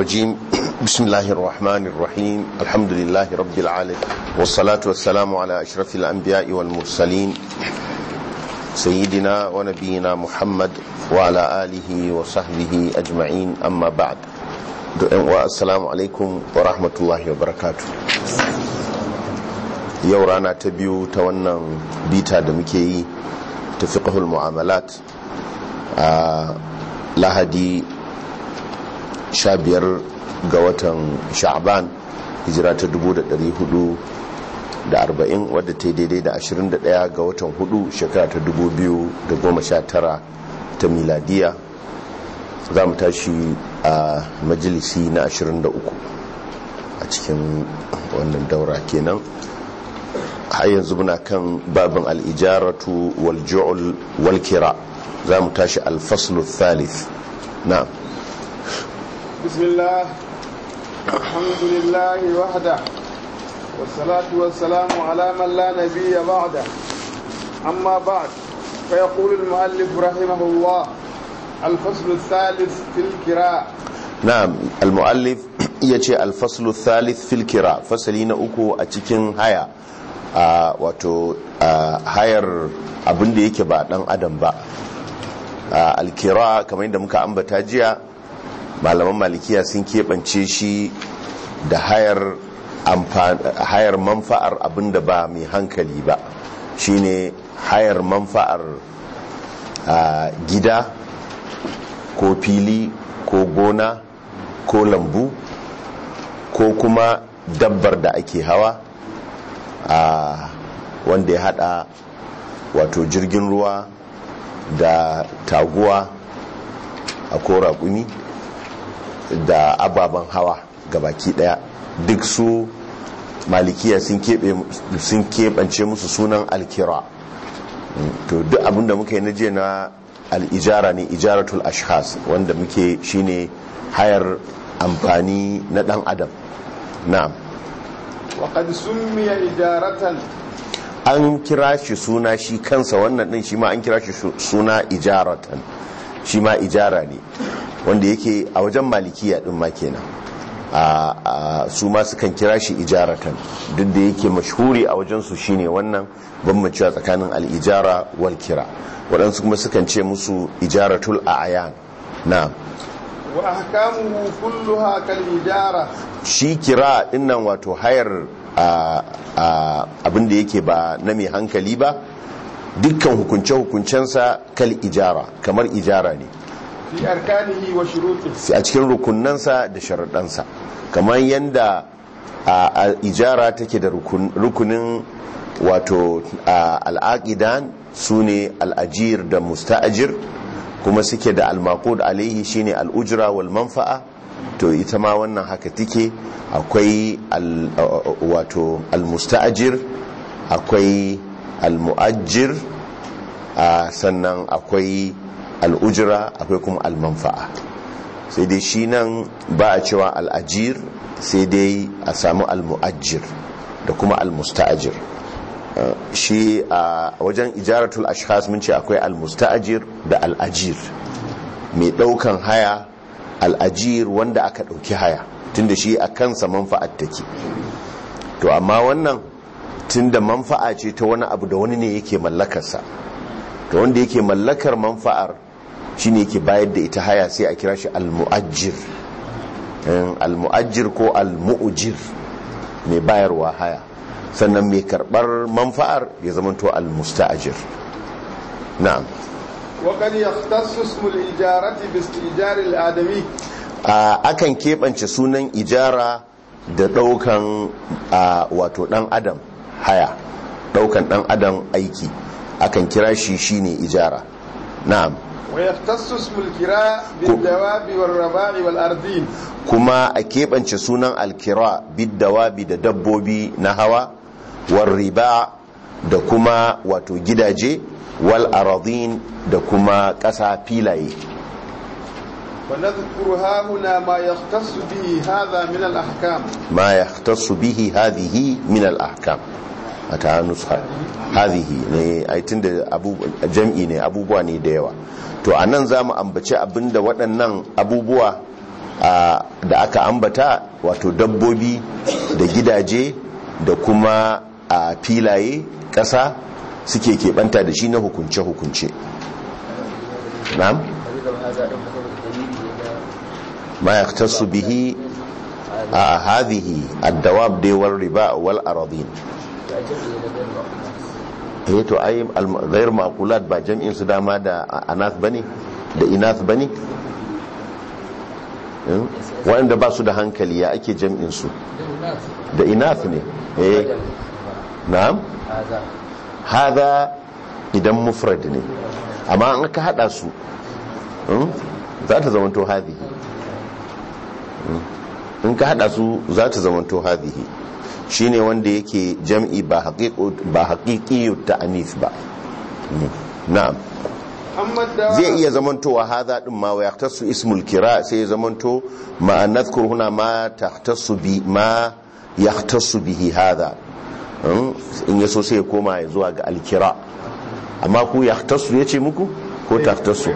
الرجيم بسم الله الرحمن الرحيم الحمد لله رب العالمين والصلاة والسلام على أشرف الأنبياء والمرسلين سيدنا ونبينا محمد وعلى آله وصحبه أجمعين أما بعد والسلام عليكم ورحمة الله وبركاته yau rana ta biyu ta wannan bita da muke yi ta fiqhul mu'amalat a lahadi 15 ga watan sha'ban hijira ta 440 wadda ta yi daidai da 21 ga watan 4 shekara ta 2019 ta miladiya za mu tashi a majalisi na 23 a cikin wannan daura kenan har yanzu muna kan babin al'ijaratu wal ju'ul wal kira za mu tashi alfaslu thalith na bismillah alhamdulillah wahda wassalatu wassalamu ala man la nabiyya ba'da amma ba'd fa yaqulu al-mu'allif rahimahullah الفصل الثالث في الكراء نعم المؤلف yace الفصل الثالث في الكراء fasali na uku a cikin haya Uh, wato uh, hayar abin da yake ba dan adam ba uh, alkira kamar yadda muka ambata jiya malaman malikiya sun keɓance shi da hayar hayar manfa'ar abin da ba mai hankali ba shine hayar manfa'ar gida ko fili ko gona ko lambu ko kuma dabbar da ake hawa a wanda ya hada wato jirgin ruwa da taguwa a kora kuni da ababen hawa gabaki daya duk su malikiya sun keɓance musu sunan alkira to duk abinda muka yi na je na al'ijara ne ijaratul ashkhas wanda muke shine hayar amfani na dan adam na'am وقد سمي إجارة an kira shi suna shi kansa wannan din shi ma an kira shi suna ijaratan shi ma ijara ne wanda yake a wajen malikiya din ma kenan a su ma sukan kira shi ijaratan duk da yake mashhuri a wajen su shine wannan bambancewa tsakanin al-ijara wal kira waɗansu kuma sukan ce musu ijaratul a'yan na'am wa ahkamuhu kulluha kal ijara shi kira dinnan wato hayar abin da yake ba na mai hankali ba dukkan hukunce-hukuncensa kal ijara kamar ijara ne fi arkanihi wa shurutihi a cikin rukunansa da sharaɗansa kamar yadda ijara take da rukunin wato al'aqidan su ne al'ajir da musta'ajir kuma suke da al-maqud alaihi shine al-ujra wal manfa'a to ita ma wannan haka take akwai wato al-musta'jir akwai al-mu'ajjir sannan akwai al-ujra akwai kuma al-manfa'a sai dai shi nan ba a cewa al-ajir sai dai a samu al-mu'ajjir da kuma al-musta'jir shi a wajen ijaratul ashkhas mun ce akwai al-musta'jir da al-ajir mai daukan haya al-ajir wanda aka dauki haya tunda shi a kansa manfa'at take to amma wannan tunda manfa'a ce ta wani abu da wani ne yake mallakarsa to wanda yake mallakar manfa'ar shine yake bayar da ita haya sai a kira shi al-mu'ajjir al-mu'ajjir ko al-mu'jir mai bayarwa haya sannan mai karbar manfa'ar ya zamanto al-musta'jir na'am وقد يختص اسم الإجارة باستئجار الآدمي akan keɓance sunan ijara da ɗaukan wato ɗan adam haya ɗaukan ɗan adam aiki akan kira shi shine ijara na'am ويختص اسم الكراء بالدواب والرباع والأرضين kuma a keɓance sunan alkira biddawabi da dabbobi na hawa war riba da kuma wato gidaje wal aradin da kuma ƙasa filaye ونذكر ها هنا ما يختص به هذا من الأحكام ما يختص به هذه من الأحكام a nuska hadhihi ne ai tunda abu jam'i ne abubuwa ne da yawa to anan zamu ambaci abinda waɗannan abubuwa da aka ambata wato dabbobi da gidaje da kuma a filaye ƙasa suke keɓanta da shi na hukunce-hukunce na'am ma ya tasu bihi a hadhihi addawab dai wal riba wal aradin eh to ai ghayr maqulat ba jam'in su dama da anath bane da inath bane waɗanda ba su da hankali ya ake jam'in su da inath ne eh na'am hada idan mufrad ne amma an aka hada su za ta zamanto hadhihi in ka hada su za ta zamanto hadhihi shine wanda yake jam'i ba haqiqi ta anif ba na'am zai iya zamantowa hadha din ma wa yahtassu ismul kira sai ya zamanto ma nadhkur huna ma tahtassu bi ma yahtassu bihi hadha in yaso sai ya koma ya zuwa ga alkira amma ku yahtassu yace muku ko tahtassu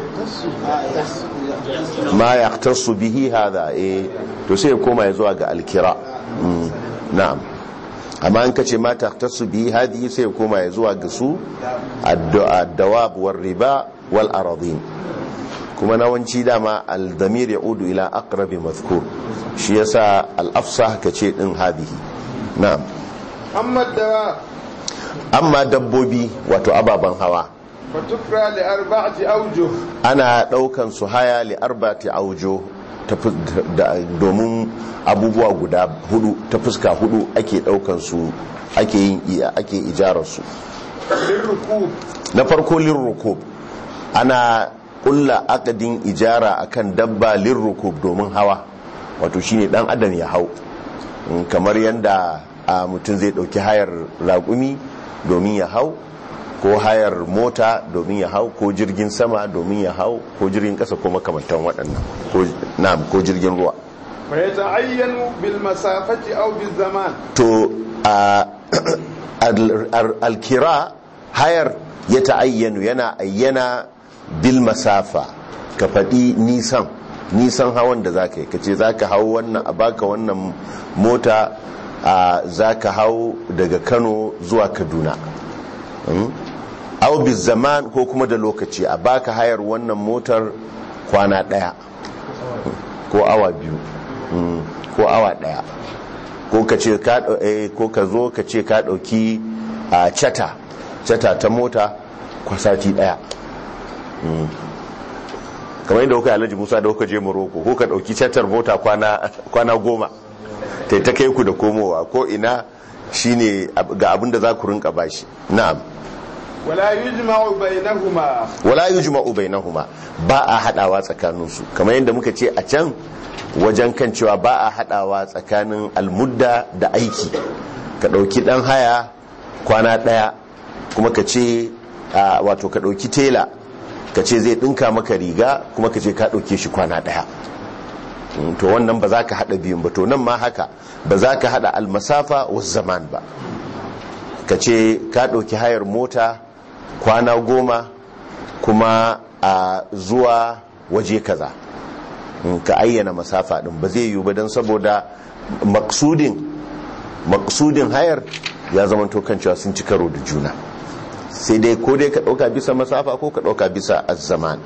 ma yahtassu bihi hadha eh to sai ya koma ya zuwa ga alkira na'am amma in kace ma tahtassu bihi hadi sai ya koma ya zuwa ga su ad-dawab war riba wal aradin kuma nawanci dama al-damir yaudu ila aqrabi mazkur shi yasa al-afsah kace din hadihi na'am amma dawa amma dabbobi wato ababan hawa fatukra li arba'ati awjuh ana daukan su haya li arba'ati awjuh domin abubuwa guda hudu ta fuska hudu ake daukan su ake yin iya ake ijarar su lirrukub na farko lirrukub ana kulla akadin ijara akan dabba lirrukub domin hawa wato shine dan adam ya hau kamar yanda mutum zai dauki hayar raƙumi domin ya hau ko hayar mota domin ya hau ko jirgin sama domin ya hau ko jirgin kasa ko makamantan waɗannan ko na'am ko jirgin ruwa fa yata'ayyanu bil masafati aw bil zaman to alkira hayar ya ta'ayyanu yana ayyana bil masafa ka faɗi nisan nisan hawan da zaka yi ka ce zaka hau wannan a baka wannan mota zaka hau daga kano zuwa kaduna au zaman ko kuma da lokaci a baka hayar wannan motar kwana daya ko awa biyu ko awa daya ko ka ce ko ka zo ka ce ka dauki a chata chata ta mota kwasati daya kamar yadda kuka alhaji musa da kuka je morocco ko ka dauki chatar mota kwana goma ta ta kai ku da komowa ko ina shine ga abin da za ku rinka bashi na'am wala yujma'u bainahuma wala yujma'u bainahuma ba a hadawa tsakanin su kamar yadda muka ce a can wajen kan cewa ba a hadawa tsakanin almudda da aiki ka dauki dan haya kwana daya kuma ka ce wato ka dauki tela ka ce zai dinka maka riga kuma ka ce ka dauke shi kwana daya to wannan ba za ka hada biyun ba to nan ma haka ba za ka hada almasafa wa zaman ba ka ce ka dauki hayar mota kwana goma kuma a zuwa waje kaza ka ayyana masafa din ba zai yiwu ba don saboda maksudin maksudin hayar ya zama kan cewa sun ci karo da juna sai dai ko dai ka dauka bisa masafa ko ka dauka bisa azzaman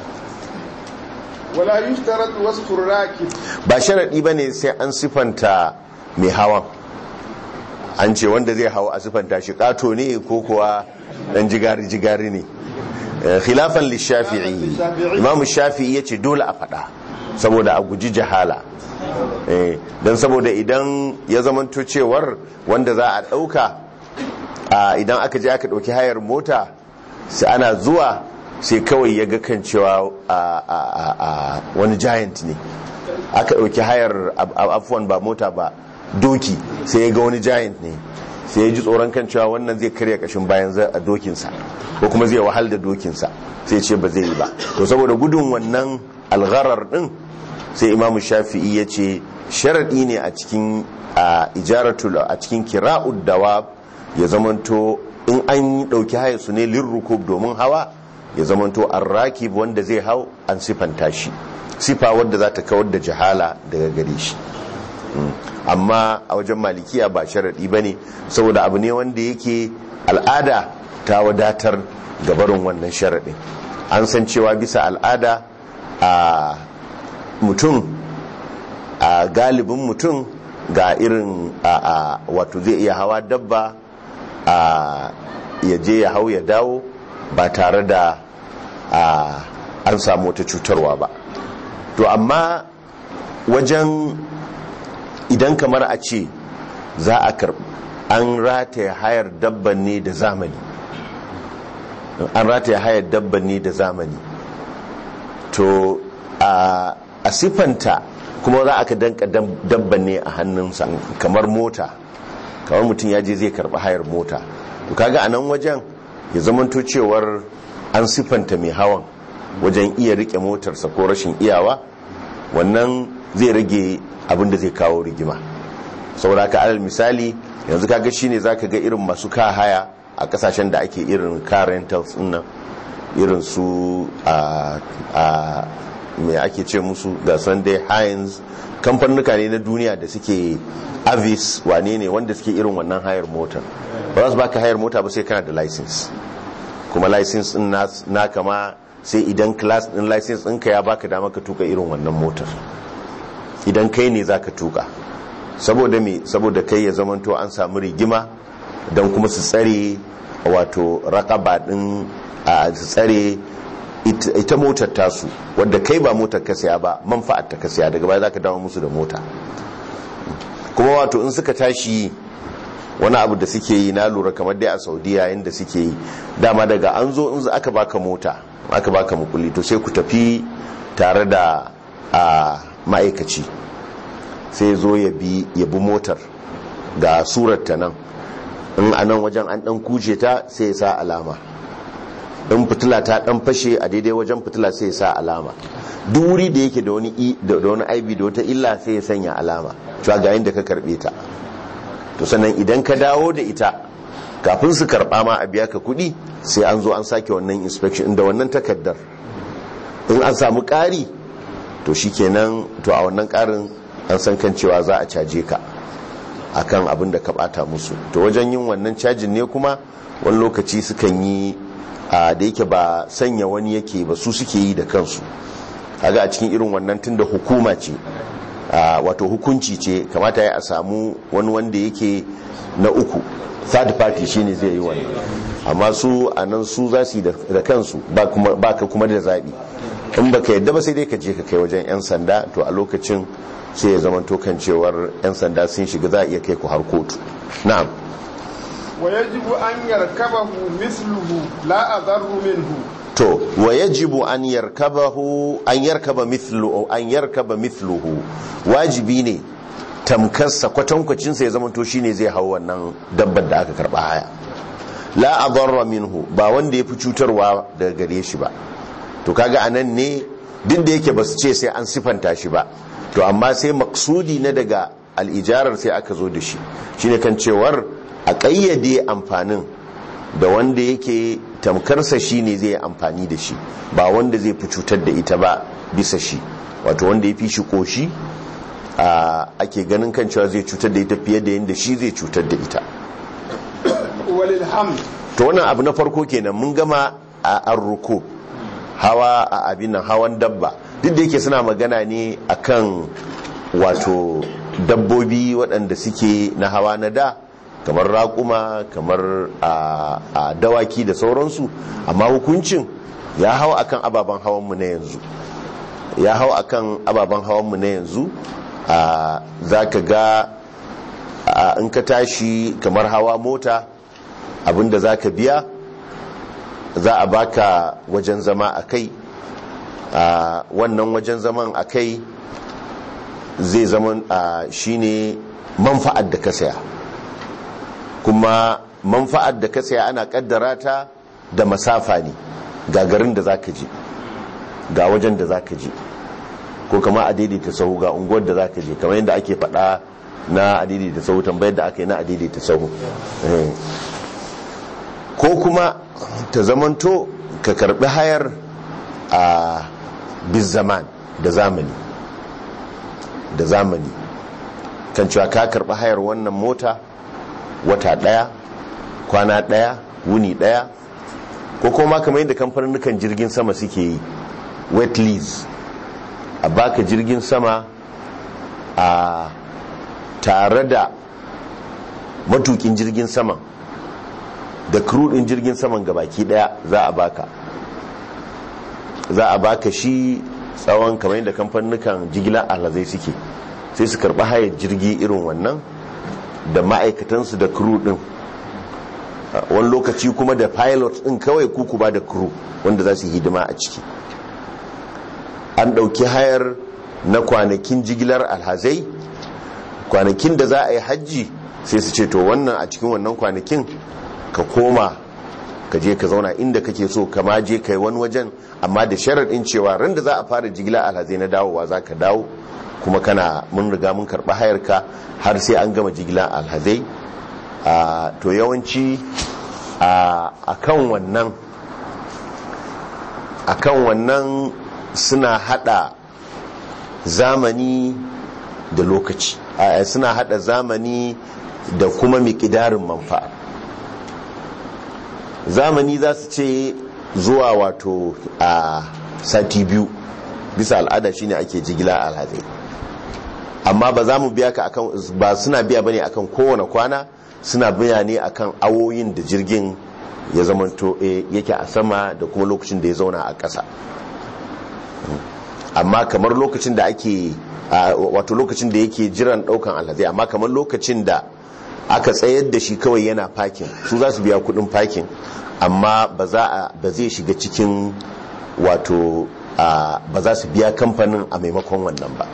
wala yushtarat wasfu rakib ba sharadi bane sai an sifanta mai hawan an ce wanda zai hawa a sifanta shi kato ne ko kuwa dan jigari jigari ne khilafan lishafi'i imam shafi'i yace dole a fada saboda a guji jahala dan saboda idan ya zamanto cewar wanda za a dauka idan aka je aka dauki hayar mota sai ana zuwa sai kawai ya ga kan cewa wani giant ne aka dauki hayar afuwan ba mota ba doki sai ya ga wani giant ne sai ya ji tsoron kan cewa wannan zai karya kashin bayan a dokinsa ko kuma zai wahal da dokinsa sai ce ba zai yi ba to saboda gudun wannan algharar din sai imamu shafi'i ya ce sharaɗi ne a cikin ijaratul a cikin kira'ud dawab ya zamanto in an ɗauki haya su ne lirrukub domin hawa ya zamanto an rakib wanda zai hau an sifanta shi sifa wadda za ta kawar da jahala daga gare shi amma a wajen malikiya ba sharaɗi ba ne saboda abu ne wanda yake al'ada ta wadatar gabarin wannan sharaɗin an san cewa bisa al'ada a mutum a galibin mutum ga irin a wato zai iya hawa dabba a ya je ya hau ya dawo ba tare da an samu wata cutarwa ba to amma wajen idan kamar a ce za a karbi an rataya hayar dabban ne da zamani an rataya hayar dabban ne da zamani to a siffanta kuma za aka danka dabban ne a hannunsa kamar mota kamar mutum ya je zai karbi hayar mota to kaga a nan wajen ya zamanto cewar an siffanta mai hawan wajen iya rike motarsa ko rashin iyawa wannan zai rage abin da zai kawo rigima saboda ka alal misali yanzu kaga shine zaka ga irin masu ka haya a kasashen da ake irin car rentals nan irin su a a me ake ce musu ga sunday hines kamfanuka ne na duniya da suke avis wane ne wanda suke irin wannan hayar mota ba za su baka hayar mota ba sai kana da license kuma license din na kama sai idan class din license ɗinka ya baka dama ka tuka irin wannan motar idan kai ne za ka tuka saboda me saboda kai ya zamanto an samu rigima don kuma su tsare wato rakaba din a su tsare ita motar tasu wadda kai ba motar ka saya ba manfa'ar ta ka saya daga baya za ka dawo musu da mota kuma wato in suka tashi wani abu da suke yi na lura kamar dai a saudiya yadda suke yi dama daga an zo in aka baka mota aka baka mukulli to sai ku tafi tare da a ma'aikaci sai zo ya bi ya bi motar ga surarta nan in a nan wajen an dan kuje ta sai ya sa alama in fitila ta dan fashe a daidai wajen fitila sai ya sa alama duk wuri da yake da wani da wani aibi da wata illa sai ya sanya alama cewa ga yadda ka karbe ta to sannan idan ka dawo da ita kafin su karba ma a biya ka kuɗi sai an zo an sake wannan inspection da wannan takardar in an samu ƙari to shikenan to a wannan ƙarin an san kan cewa za a caje ka akan abin da ka bata musu to wajen yin wannan cajin ne kuma wani lokaci sukan yi da yake ba sanya wani yake ba su suke yi da kansu kaga a cikin irin wannan tunda hukuma ce wato hukunci ce kamata ya a samu wani wanda yake na uku third party shine zai yi wannan amma su a nan su za su yi da kansu ba ka kuma da zaɓi in ba ka yadda ba sai dai ka je ka kai wajen 'yan sanda to a lokacin sai ya zama kan cewar 'yan sanda sun shiga za a iya kai ku har kotu na'am wa yajibu an yarkabahu misluhu la adarru minhu to wa yajibu an yarkabahu an yarkaba mithluhu an yarkaba mithluhu wajibi ne tamkarsa kwatankwacin sa ya zama to shine zai hau wannan dabbar da aka karba haya la adarra minhu ba wanda yafi cutarwa daga gare shi ba to kaga anan ne duk da yake basu ce sai an sifanta shi ba to amma sai maksudi na daga al'ijarar sai aka zo da shi shine kan cewar a ƙayyade amfanin da wanda yake tamkarsa shi ne zai amfani da shi ba wanda zai fi cutar da ita ba bisa shi wato wanda ya fi shi ƙoshi ake ganin kan cewa zai cutar da ita fiye da yadda shi zai cutar da ita to wannan abu na farko kenan mun gama a arruko hawa a abin hawan dabba duk da yake suna magana ne akan wato dabbobi waɗanda suke na hawa na da kamar raƙuma kamar a dawaki da sauransu amma hukuncin ya hau akan ababen hawanmu na yanzu ya hau akan ababen hawanmu na yanzu za ka ga in ka tashi kamar hawa mota abinda za ka biya za a baka wajen zama a kai wannan wajen zaman a kai zai zama shi ne manfa'ar da ka saya kuma manfa'ar da ka saya ana kaddara ta da masafa ne ga garin da za ka je ga wajen da za ka je ko kama a daidaita sahu ga unguwar da za ka je kamar yadda ake faɗa na a daidaita sahu tambayar da aka yi na a daidaita sahu ko kuma ta zamanto ka karbi hayar a bizaman da zamani da zamani kan cewa ka karɓi hayar wannan mota wata ɗaya kwana ɗaya wuni ɗaya ko kuma kamar yadda kamfanin jirgin sama suke yi wet lease a baka jirgin sama a tare da matukin jirgin saman da din jirgin saman gabaki daya za a baka za a baka shi tsawon kamar yadda kamfanukan jigilar alhazai suke sai su karɓi hayar jirgi irin wannan da ma'aikatansu da crew din wani lokaci kuma da pilot din kawai kuku ba da crew wanda za su hidima a ciki an ɗauki hayar na kwanakin jigilar alhazai kwanakin da za a yi hajji sai su ce to wannan a cikin wannan kwanakin ka koma ka je ka zauna inda kake so kama je kai wani wajen amma da sharaɗin cewa ran da za a fara jigila alhazai na dawowa za ka dawo kuma kana mun riga mun karɓi hayarka har sai an gama jigila alhazai to yawanci a kan wannan a kan wannan suna hada zamani da lokaci suna hada zamani da kuma miƙidarin manfa'a zamani za su ce zuwa wato a sati biyu bisa al'ada shine ake jigila alhazai amma ba za mu biya ka akan ba suna biya bane akan kowane kwana suna biya ne akan awoyin da jirgin ya zamanto yake a sama da kuma lokacin da ya zauna a ƙasa amma kamar lokacin da ake wato lokacin da yake jiran daukan alhazai amma kamar lokacin da aka tsayar da shi kawai yana fakin su za su biya kudin fakin amma ba zai shiga cikin wato ba za su biya kamfanin a maimakon wannan ba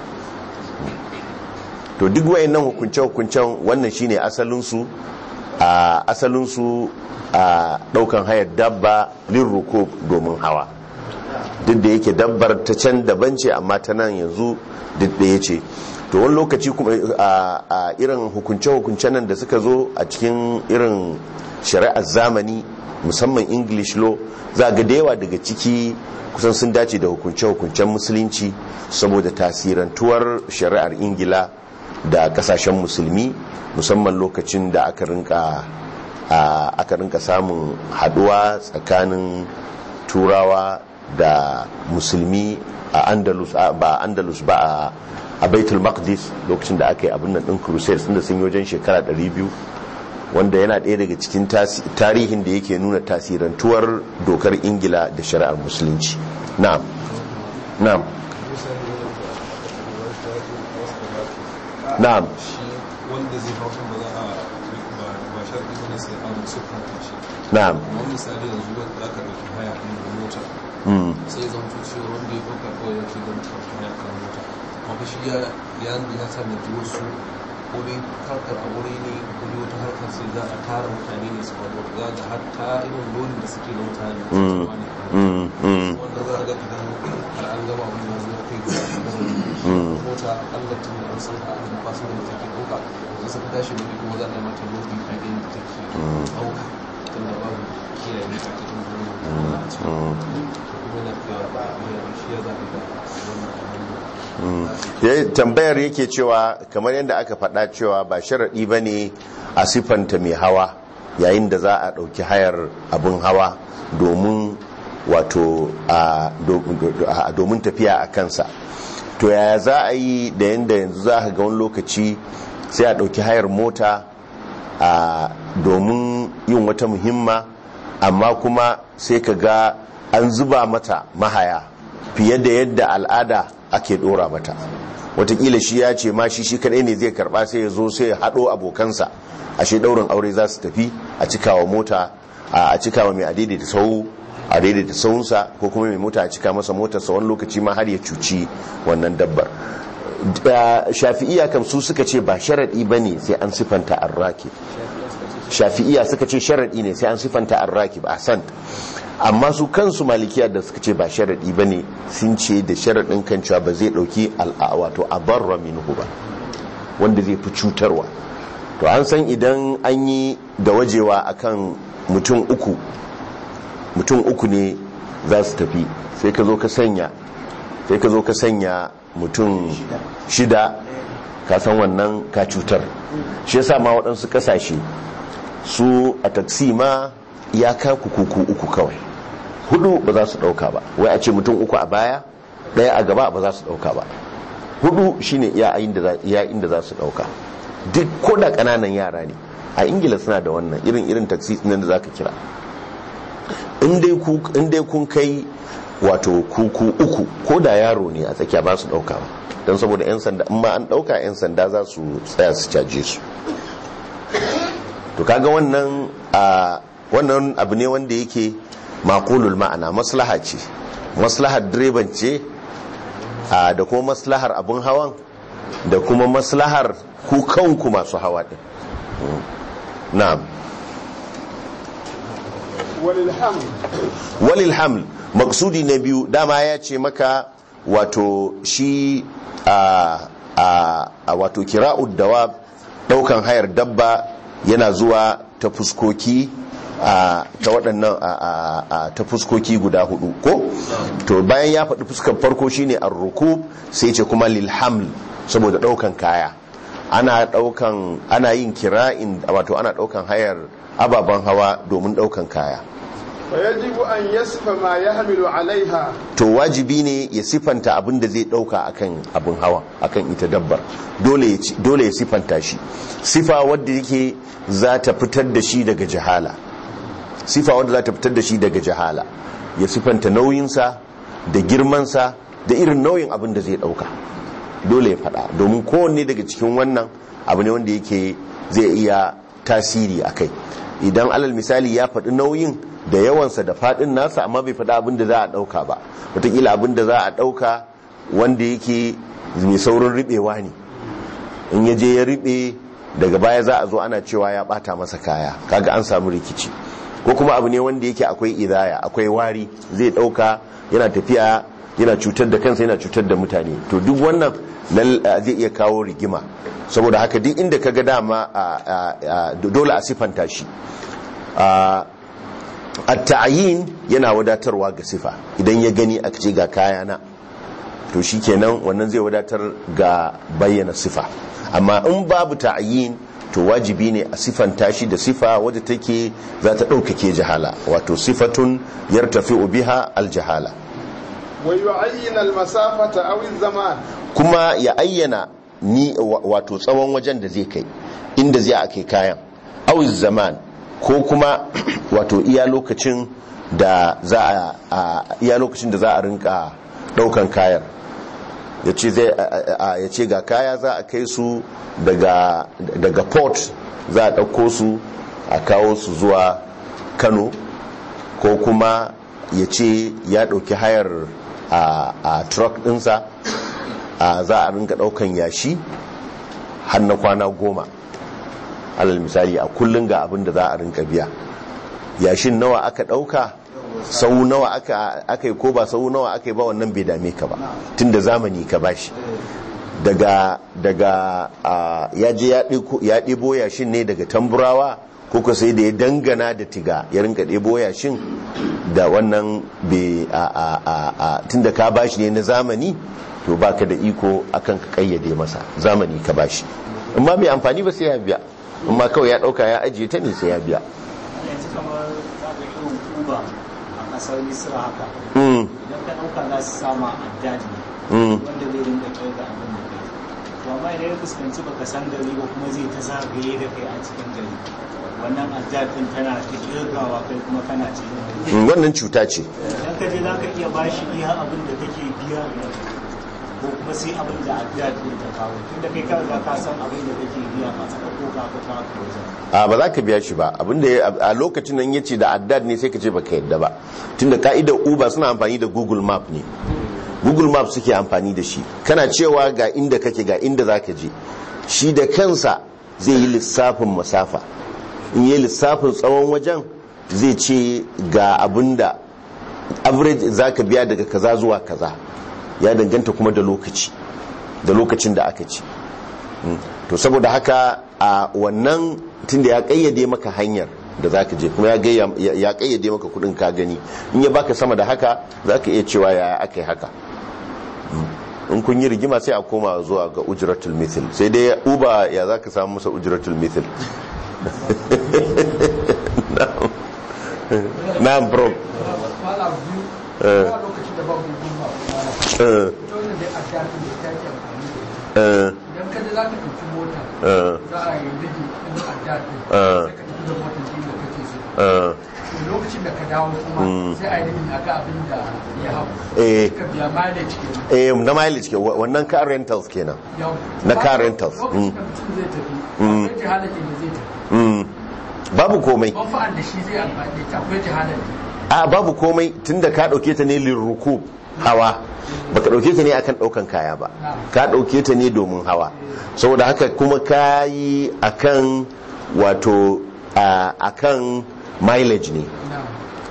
to duk wayannan hukunce-hukuncen wannan shine asalinsu a asalinsu a daukan hayar dabba lirruko domin hawa duk da yake dabbar ta can daban ce amma ta nan yanzu duk da ya ce to wani lokaci kuma a irin hukunce-hukunce nan da suka zo a cikin irin shari'ar zamani musamman english law za ga da yawa daga ciki kusan sun dace da hukunce-hukuncen musulunci saboda tasirantuwar shari'ar ingila da kasashen musulmi musamman lokacin da aka rinka aka rinka samun haduwa tsakanin turawa da musulmi a andalus ba andalus ba a baitul maqdis lokacin da aka yi abin nan din crusades inda sun yi wajen shekara 200 wanda yana ɗaya daga cikin tarihin da yake nuna tasirantuwar dokar ingila da shari'ar musulunci na'am na'am na'am wanda zai hau ba za a ba sharɗi ba ne sai an sufanta shi na'am kamar misali yanzu wanda aka ɗauki haya ɗin da mota mm. sai ya zama cewa wanda ya ɗauka kawai ya ce zan ɗauki haya kan mota amma shi ya ya ya sanaji wasu ko dai harkar a wuri ne ko dai wata harkar sai za a tara mutane ne su ba wata za ga hatta irin lodin da suke na mutane su Mm. zama ne Mm. Mm. wanda za a ga idan har an gama abin da zuwa kai ga Mm. mota Allah tun da an san ka an ba su da take ɗauka sai suka tashi ne kuma za a yi mata lodi a ga yadda take ɗauka tun da babu kiyaye a cikin wurin da a cikin Mm. kuma na fiya mai shi ya zaɓi da wannan abin Ya- tambayar yake cewa kamar yadda aka faɗa cewa ba sharaɗi ba ne a siffanta mai hawa yayin da za a ɗauki hayar abin hawa domin wato a do- do- a- domin tafiya a kansa to yaya za a yi da yadda yanzu za a ga wani lokaci sai a ɗauki hayar mota a domin yin wata muhimma amma kuma sai ka ga an zuba mata mahaya fiye da yadda al'ada ake dora mata watakila shi ya ce ma shi shi kadai ne zai karba sai ya zo sai ya haɗo abokansa ashe daurin aure za su tafi a cikawa mota a cikawa mai adaidaita sau a daidaita saunsa ko kuma mai mota a cika masa motarsa wani lokaci ma har ya cuci wannan dabbar Da shafi'iya kam su suka ce ba sharaɗi ba ne sai an sifanta arraki shafi'iya suka ce sharaɗi ne sai an sifanta arraki ba a san amma su kansu malikiya da suka ce ba sharaɗi ba ne sun ce da sharaɗin kan cewa ba zai ɗauki wato abarra minhu ba wanda zai fi cutarwa to an san idan an yi da wajewa akan mutum uku mutum uku ne za su tafi sai ka zo ka sanya sai ka zo ka sanya mutum shida ka san wannan ka cutar shi yasa ma waɗansu ƙasashe su a taksi ma ya kaku kuku uku kawai hudu ba za su ɗauka ba wai a ce mutum uku a baya ɗaya a gaba ba za su ɗauka ba hudu shine iya inda za su ɗauka duk ko da ƙananan yara ne a ingila suna da wannan irin irin taksi nan da za ka kira in dai kun kai wato kuku uku ko da yaro ne a tsakiya ba su dauka ba don saboda 'yan sanda in ma an dauka 'yan sanda za su tsaya su caje su to kaga wannan a wannan abu ne wanda yake makulul ma'ana maslaha ce maslahar direban ce da kuma maslahar abun hawan da kuma maslahar ku kanku masu hawa din na'am walil haml maksudi na biyu dama ya ce maka wato shi a a wato kira'ud dawab daukan hayar dabba yana zuwa ta fuskoki ta waɗannan ta fuskoki guda hudu ko to bayan ya faɗi fuskar farko shine ar-rukub sai ce kuma lil haml saboda daukan kaya ana daukan ana yin kira'in wato ana daukan hayar ababen hawa domin daukan kaya fayajibu an yasfa ma yahmilu alaiha to wajibi ne ya sifanta abin da zai dauka akan abin hawa akan ita dabbar dole dole ya sifanta shi sifa wadda yake za ta fitar da shi daga jahala sifa wadda za ta fitar da shi daga jahala ya sifanta nauyinsa da girmansa da irin nauyin abin da zai dauka dole ya fada domin kowanne daga cikin wannan abu ne wanda yake zai iya tasiri a kai idan alal misali ya faɗi nauyin da yawansa da faɗin nasa amma bai faɗi abin da za a ɗauka ba wataƙila abin da za a ɗauka wanda yake mai saurin riɓewa ne in ya je ya riɓe daga baya za a zo ana cewa ya ɓata masa kaya kaga an samu rikici ko kuma abu ne wanda yake akwai idaya akwai wari zai ɗauka yana tafiya yana cutar da kansa yana cutar da mutane to duk wannan zai iya kawo rigima saboda haka duk inda ka ga dama dole a sifanta shi a ta'ayin yana wadatarwa ga sifa idan ya gani a ce ga kayana to shi kenan wannan zai wadatar ga bayyana sifa amma in babu ta'ayin to wajibi ne a sifanta shi da sifa wadda take za ta ɗaukake jahala wato sifatun yartafi biha aljahala ويعين المسافة أو الزمان kuma ya ayyana ni wato tsawon wajen da zai kai inda zai ake kayan awiz zaman ko kuma wato iya lokacin da za a iya lokacin da za a rinka daukan kayan ya ce zai ya ce ga kaya za a kai su daga daga port za a dauko su a kawo su zuwa Kano ko kuma ya ce ya dauki hayar a, a truck dinsa a za a rinka daukan yashi har na kwana goma alal misali a kullum ga abin da za a rinka biya yashin nawa aka dauka sau nawa aka yi ko ba sau nawa aka yi ba wannan bai dame ka ba tun da zamani ka bashi daga daga ya je ya ɗebo yashin ne daga tamburawa ko ka sai da ya dangana da tiga ya rinka ɗebo yashin da wannan tun da ka bashi ne na zamani to ba ka da iko akan ka kayyade masa zamani ka bashi amma mai amfani ba sai ya biya amma kawai ya ɗauka ya ajiye ta ne sai ya biya yanzu kamar zaga irin kuba a kasar misra haka idan ka ɗauka za su sama addadi wanda zai rinka kai ga abin da kai to amma idan ya fuskanci baka san gari ba kuma zai ta zagaye da kai a cikin gari wannan addadin tana ta kirgawa kai kuma kana cikin gari wannan cuta ce idan ka je za ka iya bashi iya abin da kake biya ko kuma sai abin da addadin ta kawo tunda kai kawai ka san abin da kake biya ba saka ko ka ka kawo wajen a ba za ka biya shi ba abinda a lokacin nan yace da addad ne sai ka ce baka yadda ba tunda ka'idar uber suna amfani da google map ne google map suke amfani da shi kana cewa ga inda kake ga inda za ka je shi da kansa zai yi lissafin masafa in yi lissafin tsawon wajen zai ce ga abinda average za ka biya daga kaza zuwa kaza ya danganta kuma da lokaci da lokacin da aka ci to saboda haka a wannan tunda ya kayyade maka hanyar da zaka je kuma ya kayyade maka kudin ka gani in ya baka sama da haka zaka iya cewa yaya aka yi haka in kun yi rigima sai a koma zuwa ga ujratul mithil sai dai uba ya za ka samu masa ujratul mithil na bro kwana biyu Eh. a lokacin da babu gudun ba Eh, dole dai a shafi da ta ke amfani da ita eh, idan ka je za ka ɗauki mota eh, za a yi rigi ɗin a daɗi Eh. sai ka tafi da motar ɗin da kake so eh, to lokacin da ka dawo kuma Mm. sai a yi rigi a ga abin da ya hau eh, ka biya mileage kenan eh, na mileage ke wa- wannan car rentals kenan yau Na car rentals. lokacin Mm. da mutum zai tafi Mm. akwai jihalar da zai tafi Mm. babu komai manfa'an da shi zai amfani da ita akwai jihalar a babu komai tunda ka dauke ta ne lirruku hawa baka dauke ta ne akan daukan kaya ba ka dauke ta ne domin hawa saboda haka kuma ka yi akan wato a- akan mileage ne na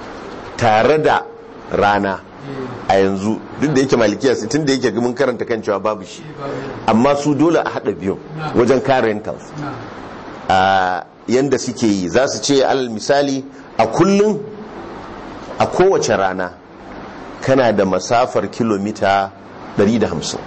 tare da rana a yanzu duk da yake malikiya sai tun da yake mun karanta kan cewa babu shi amma su dole a hada biyu wajen car rentals na a yanda suke yi za su ce alal misali a kullum a kowace rana kana da masafar kilomita 150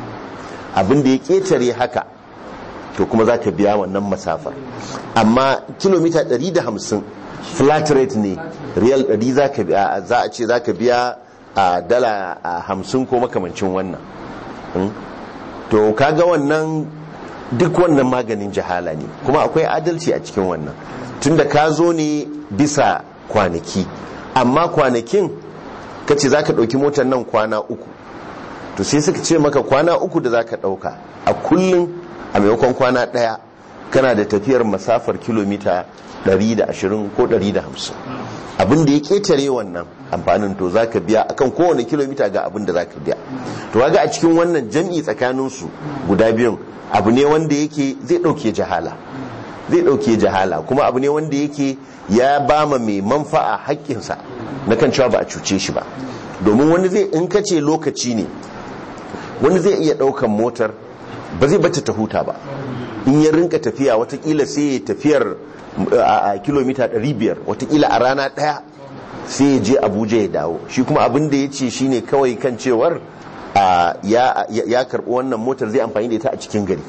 abinda ya ketare haka to kuma za ka biya wannan masafar amma kilomita 150 flat rate ne real 100 za ka biya za a ce za ka biya a dala a 50 ko makamancin wannan Mm. to kaga wannan duk wannan maganin jahala ne kuma akwai adalci a cikin wannan tunda ka zo ne bisa kwanaki amma kwanakin ka ce za ka ɗauki motar nan kwana uku to sai suka ce maka kwana uku da za ka ɗauka a kullum a maimakon kwana ɗaya kana da tafiyar masafar kilomita 120 ko 150 abin da ya ketare wannan amfanin to za ka biya akan kowane kilomita ga abin da za ka biya to waga a cikin wannan jam'i tsakaninsu guda biyun abu ne wanda yake zai ɗauke jahala zai ɗauke jahala kuma abu ne wanda yake ya ba ma mai manfa'a haƙƙinsa na kan cewa ba a cuce shi ba domin wani zai in ka ce lokaci ne wani zai iya ɗaukan motar ba zai bata ta huta ba in ya rinka tafiya watakila sai ya tafiyar a a kilomita 500 watakila a rana ɗaya sai ya je abuja ya dawo shi kuma abin da ya ce shine kawai kan cewar a, ya, ya, ya karɓi wannan motar zai amfani da ita a cikin gari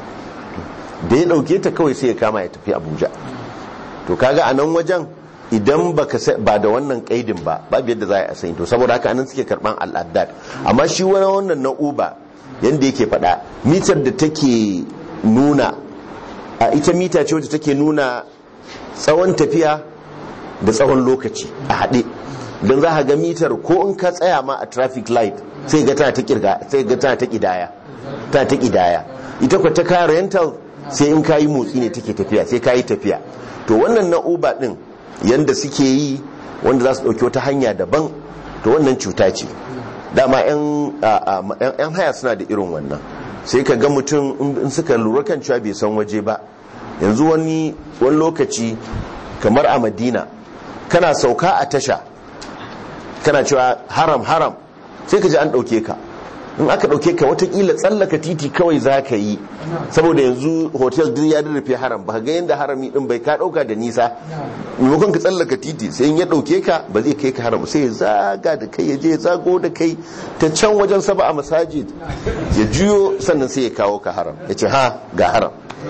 da ya ɗauke ta kawai sai ya kama ya tafi abuja to kaga a nan wajen idan baka sa- ba da wannan kaidin ba babu yadda za a yi to saboda haka anan suke karban al'addad amma shi wani wannan na uba yanda yake faɗa mitar da take nuna a ita mita ce wacce take nuna tsawon tafiya da tsawon lokaci a haɗe don za a ga mitar ko in ka tsaya ma a traffic light sai ga tana ta kirga sai ga tana ta kidaya tana ta kidaya ita kwa ta car rental sai in kayi motsi ne take tafiya sai kayi tafiya to wannan na uber din yanda suke yi wanda za su ɗauki wata hanya daban to wannan cuta ce dama 'yan haya suna da irin wannan sai ka ga mutum in suka lura kan cewa bai san waje ba yanzu wani wani lokaci kamar a madina kana sauka a tasha kana cewa haram haram sai ka ji an ɗauke ka in aka ɗauke ka watakila tsallaka titi kawai za ka yi saboda yanzu hotel duk ya rufe haram ba ga yadda harami din bai ka ɗauka da nisa maimakon ka tsallaka titi sai in ya ɗauke ka ba zai kai ka haram sai ya zaga da kai ya je ya zago da kai ta can wajen saba a masajid ya juyo sannan sai ya kawo ka haram ya ce ha ga haram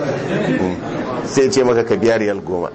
sai ya ce maka ka biya riyal goma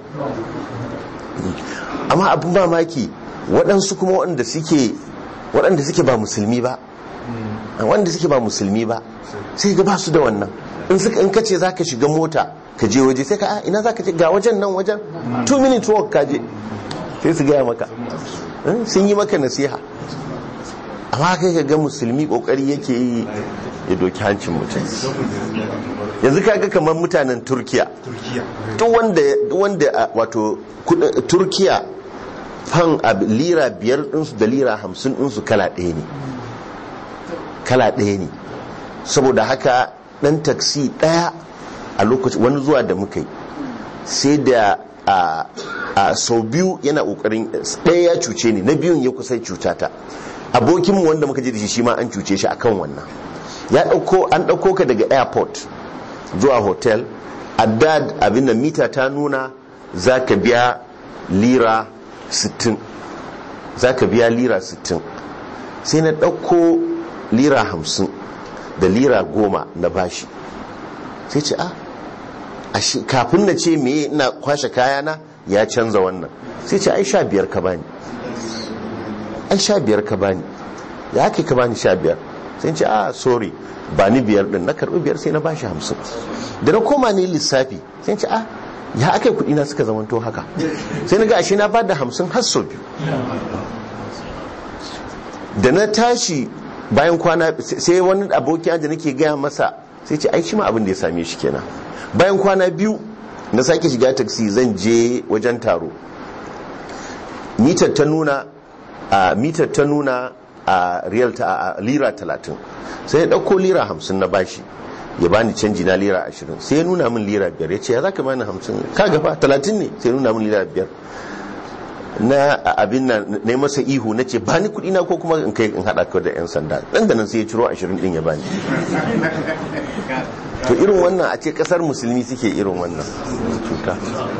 amma abin mamaki waɗansu kuma waɗanda suke waɗanda suke ba musulmi ba wanda suke ba musulmi ba sai ga ba su da wannan in suka in kace zaka shiga mota ka je waje sai ka a ina zaka je ga wajen nan wajen 2 minute walk ka je sai su gaya maka sun yi maka nasiha amma kai ka ga musulmi kokari yake yi ya doki hancin mutum yanzu kaga kamar mutanen turkiya duk wanda wanda wato turkiya fan lira biyar ɗinsu da lira hamsin ɗinsu kala ɗaya ne kala ɗaya ne saboda haka ɗan taksi ɗaya a lokaci wani zuwa da muka yi sai da a sau biyu yana ƙoƙarin ɗaya ya cuce ni na biyun ya kusa cutata abokinmu wanda muka je da shi shi ma an cuce shi akan wannan ya ɗauko an ɗauko ka daga airport zuwa hotel addad abin da mita ta nuna za ka biya lira 60 za ka biya lira 60 sai na ɗauko lira hamsin da lira goma na bashi sai ce a ashe kafin na ce me ina kwashe kayana ya canza wannan sai ce ai sha biyar ka bani ai sha biyar ka bani ya ake ka bani sha biyar sai ce a sorry ba ni biyar din na karbi biyar sai na bashi hamsin da na koma ne lissafi sai ce a ya aka yi kudi na suka zamanto haka sai na ga ashe na bada hamsin har sau biyu da na tashi bayan kwana sai wani aboki da nake gaya masa sai ce ai shi ma abin da ya same shi kenan bayan kwana biyu na sake shiga taksi zan je wajen taro mitar ta nuna a mitar ta nuna a riyal ta a lira talatin sai ya ɗauko lira hamsin na bashi ya bani canji na lira ashirin sai ya nuna min lira biyar ya ce ya za ka bani hamsin ka gaba talatin ne sai ya nuna min lira biyar na abin nan na masa ihu na ce bani kuɗi na ko kuma in kai in haɗa ka da 'yan sanda ɗan da nan sai ya ciro ashirin ɗin ya bani to irin wannan a ce ƙasar musulmi suke irin wannan cuta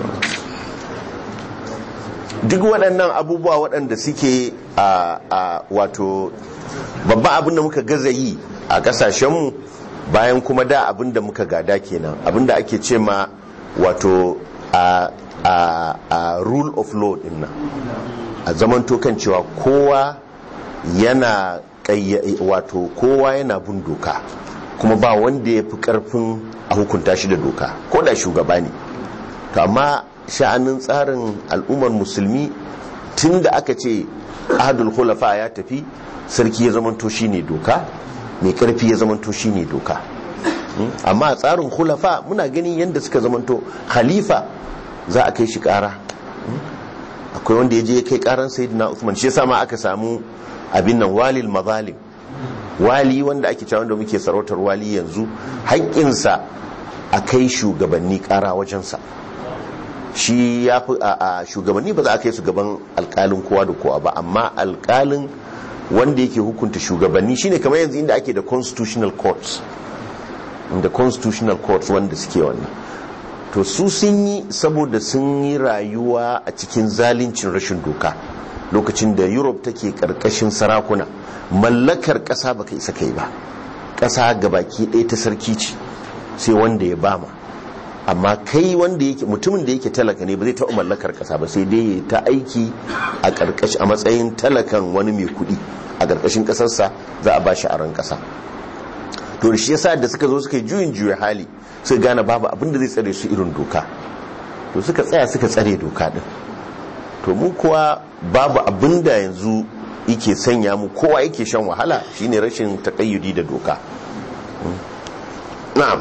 duk waɗannan abubuwa waɗanda suke a wato babban abin da muka gaza yi a ƙasashenmu bayan kuma da abin da muka gada kenan abin da ake ce ma wato a a, a rule of law din nan a zamanto kan cewa kowa yana wato kowa yana bin doka kuma ba wanda ya fi karfin a hukunta shi da doka ko da shugaba ne to amma sha'anin tsarin al'ummar musulmi tun da aka ce ahadul khulafa ya tafi sarki ya zamanto shi ne doka mai karfi ya zamanto shi ne doka amma a tsarin khulafa muna ganin yadda suka zamanto khalifa za a kai shi kara akwai wanda ya je ya kai karan sayyidina Uthman shi yasa ma aka samu abin nan walil mazalim wali wanda ake cewa wanda muke sarautar wali yanzu haƙƙinsa a kai shugabanni kara wajensa shi ya fi a shugabanni ba za a kai su gaban alƙalin kowa da kowa ba amma alƙalin wanda yake hukunta shugabanni shine kamar yanzu inda ake da constitutional courts da constitutional courts wanda suke wannan to su sun yi saboda sun yi rayuwa a cikin zalincin rashin doka lokacin da europe take karkashin sarakuna mallakar ƙasa baka isa kai ba ƙasa gabaki ɗaya ta sarki ce sai wanda ya bama amma kai wanda yake mutumin da yake talaka ne ba zai taɓa mallakar ƙasa ba sai dai ya ta aiki a ƙarƙashi a matsayin talakan wani mai kuɗi a ƙarƙashin ƙasarsa za a ba shi aron ƙasa to shi yasa da suka zo suka yi juyin juya hali sai gane babu abin da zai tsare su irin doka to suka tsaya suka tsare doka din to mu kuwa babu abin da yanzu yake sanya mu kowa yake shan wahala shine rashin takayyudi da doka na'am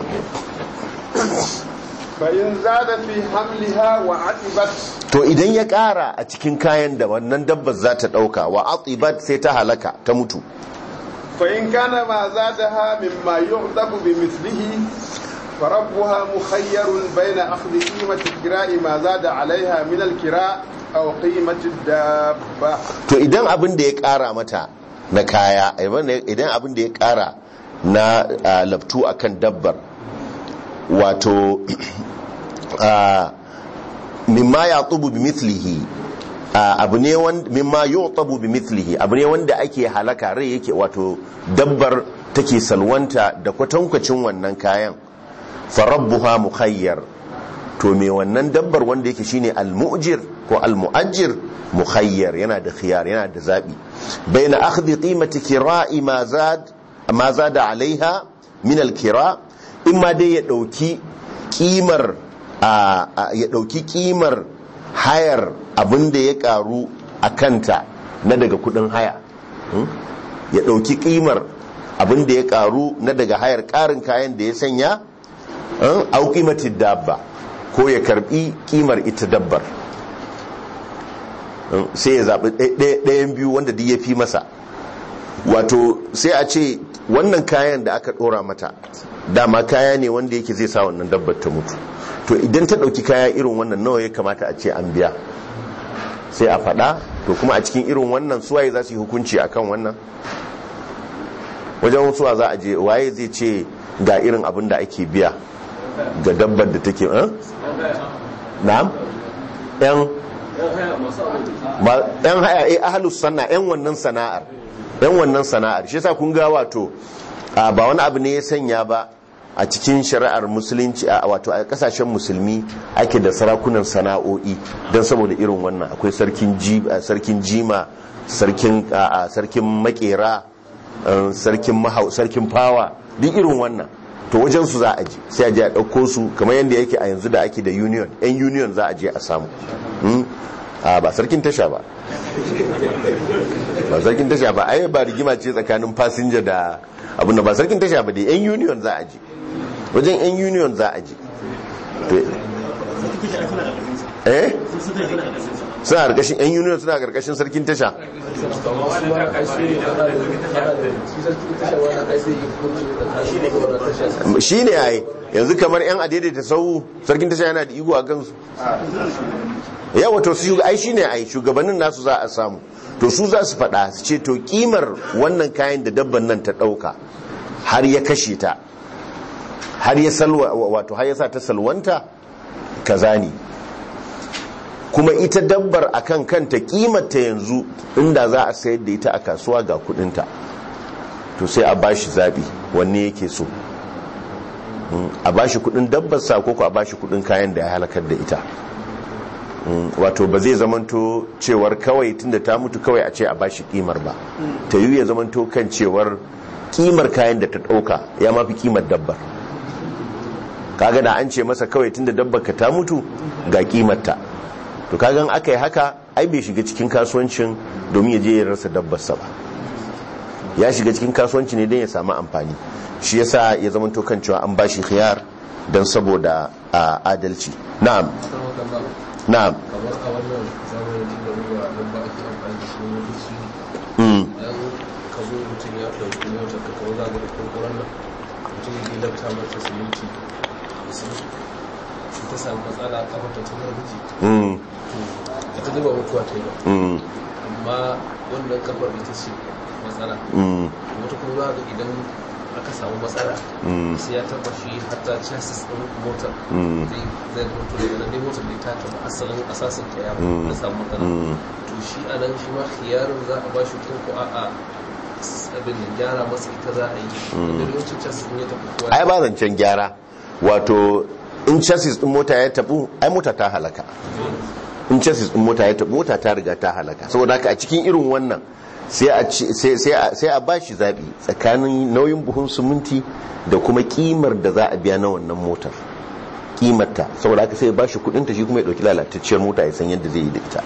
فإن زاد في حملها وعتبت to idan ya kara a cikin kayan da wannan dabbar za ta dauka wa atibat sai ta halaka ta mutu فإن كان ما زادها مما يعتب بمثله فربها مخير بين أخذ قيمة الكراء ما زاد عليها من الكراء أو قيمة الدابة to idan abin da ya kara mata na kaya idan abin da ya kara na ah, labtu akan dabbar wato ah, mimma ya tubu bi mithlihi ah, abu ne wanda mimma yu'tabu bi mithlihi abu ne wanda ake halaka rai yake wato dabbar take salwanta da kwatankwacin wannan kayan farabbuha mukhayyar to me wannan dabbar wanda yake shine al-mu'jir ko al-mu'ajjir mukhayyar yana da khiyar yana da zabi baina akhdhi qimati kira'i ma zad ma zada alaiha min al-kira imma dai ya dauki kimar ya dauki kimar hayar abinda ya karu a kanta na daga kudin haya ya dauki kimar abinda ya karu na daga hayar karin kayan da ya sanya au kimatin dabba ko ya karbi kimar ita dabbar sai ya zaɓi ɗayan biyu wanda duk ya fi masa wato sai a ce wannan kayan da aka ɗora mata dama kaya ne wanda yake zai sa wannan dabbar ta mutu to idan ta ɗauki kaya irin wannan nawa ya kamata a ce an biya sai a faɗa to kuma a cikin irin wannan suwaye za su yi hukunci akan wannan wajen suwa za a je waye zai ce ga irin abin da ake biya ga dabbar da take eh na'am yan yan haya eh ahlus sanna yan wannan sana'ar yan wannan sana'ar shi yasa kun ga wato a ba wani abu ne ya sanya ba a cikin shari'ar musulunci a wato a kasashen musulmi ake da sarakunan sana'o'i don saboda irin wannan akwai sarkin ji- a, sarkin jima sarkin a, a, sarkin makera eh, sarkin mahau sarkin fawa duk irin wannan to wajen su za a je sai a je a ɗauko su kamar yadda yake a yanzu da ake da union yan union za a je a samu Hmm? a ba sarkin tasha ba ba sarkin tasha ba ai ba rigima ce tsakanin fasinja da abin da ba sarkin tasha ba dai yan union za a je wajen yan union za a je To- eh suna karkashin yan union suna karkashin sarkin tasha shi ne ai yanzu kamar yan adaidaita sau sarkin tasha yana da igo a kansu yawa to su ai shine ai shugabannin nasu za a samu to su za su faɗa su ce to kimar wannan kayan da dabban nan ta ɗauka har ya kashe ta har ya salwa wato har ya sa ta salwanta kaza ne kuma ita dabbar akan kanta kimarta yanzu inda za a sayar da ita a kasuwa ga kudinta to sai a bashi zabi wanne yake so Mm, a bashi kudin dabbar sa ko ko a bashi kudin kayan da ya halakar da ita Mm, wato ba zai zamanto cewar kawai tunda ta mutu kawai a ce a bashi kimar ba ta yi ya zamanto kan cewar kimar kayan da ta dauka ya mafi kimar dabbar kaga da an ce masa kawai tunda dabbar ka ta mutu ga kimarta to kagan aka yi haka ai bai shiga cikin kasuwancin domin ya je ya rasa dabbarsa ba ya shiga cikin kasuwanci ne don ya samu amfani shi yasa ya zama to kan cewa an bashi khiyar don saboda a, adalci na'am na'am kamar a wannan zamanin da ruwa don ba ake amfani da shi lokaci mm. dan ka zo mutum ya ɗauki motar ka kawo zaga da kurkuren nan mutum ya lafta mata siminti da su shi ta samu matsala a kafa ta tunar miji Mm. ita dai ba mutuwa ta yi ba Mm. amma wannan kafar ita ce matsala Mm. wata kuma za ga idan aka samu matsala Mm. sai ya taba shi hatta chassis ɗin motar Mm. zai zai mutu daga nan dai motar da ta taba asalin asasin ta ya Mm. ya samu matsala Mm. to shi a nan shi ma khiyarin za a ba shi ko ko a'a abin da gyara masa ita za a yi da yawancin chassis ɗin ya tafi kowa ai ba zancen gyara wato in chassis din mota ya tabu ai mota ta halaka in chassis din mota ya tabu mota ta riga ta halaka saboda haka a cikin irin wannan sai a ci- sai sai a sai a bashi zabi tsakanin nauyin buhun siminti da kuma kimar da za a biya na wannan motar kimarta saboda haka sai ya bashi kudin ta shi kuma ya dauki lalatacciyar mota ya san yadda zai yi da ita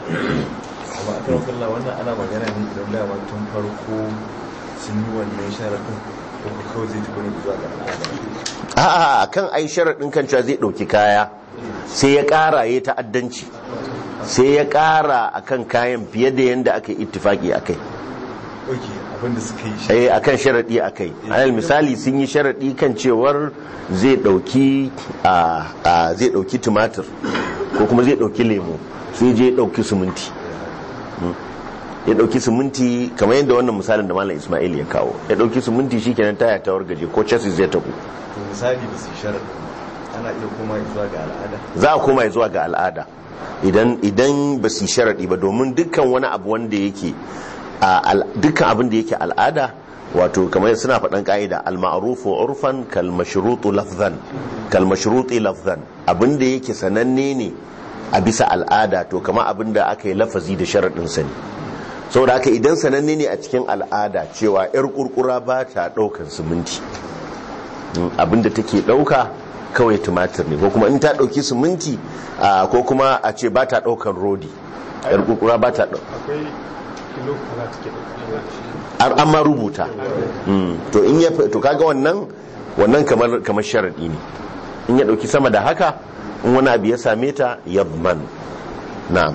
amma a kan kalla wannan ana magana ne idan dama tun farko sun yi wannan sharaɗin ko ko kawai zai tafi ne zuwa ga al'ada a'a kan ai sharadin kan cewa zai dauki kaya sai ya kara ya ta'addanci sai ya kara akan kayan fiye da yanda aka yi ittifaki akai ok abinda suka yi shi eh akan sharadi akai alal misali sun yi sharadi kan cewar zai dauki a a- zai dauki tumatir ko kuma zai dauki lemo sai je ya dauki siminti Mm. ya dauki siminti kamar yadda wannan misalin da malam Ismail ya kawo ya dauki siminti shikenan taya ta wargaje ko chassis zai tafi to misali ba su yi sharaɗin ba ana iya koma zuwa ga al'ada za a koma zuwa ga al'ada idan idan ba su yi sharaɗi ba domin dukkan wani abu wanda yake a al- dukkan abin da yake al'ada wato kamar suna faɗan ƙa'ida al-ma'rufu urfan kal mashrutu lafzan kal mashruti lafzan abin da yake sananne ne a bisa al'ada to kamar abin da aka yi lafazi da sharaɗin sa ne saboda haka idan sananne ne a cikin al'ada cewa yar kurkura ba ta ɗaukar siminti abinda take dauka kawai tumatir ne ko kuma in ta dauki siminti ah, ko kuma a ce ba ta daukan rodi yar kurkura ba ta dauka akwai kilo kaza take da an ma rubuta Mm, to in ya to kaga wannan wannan kamar kamar sharadi ne in ya dauki sama da haka in wani abu ya same ta yadman na'am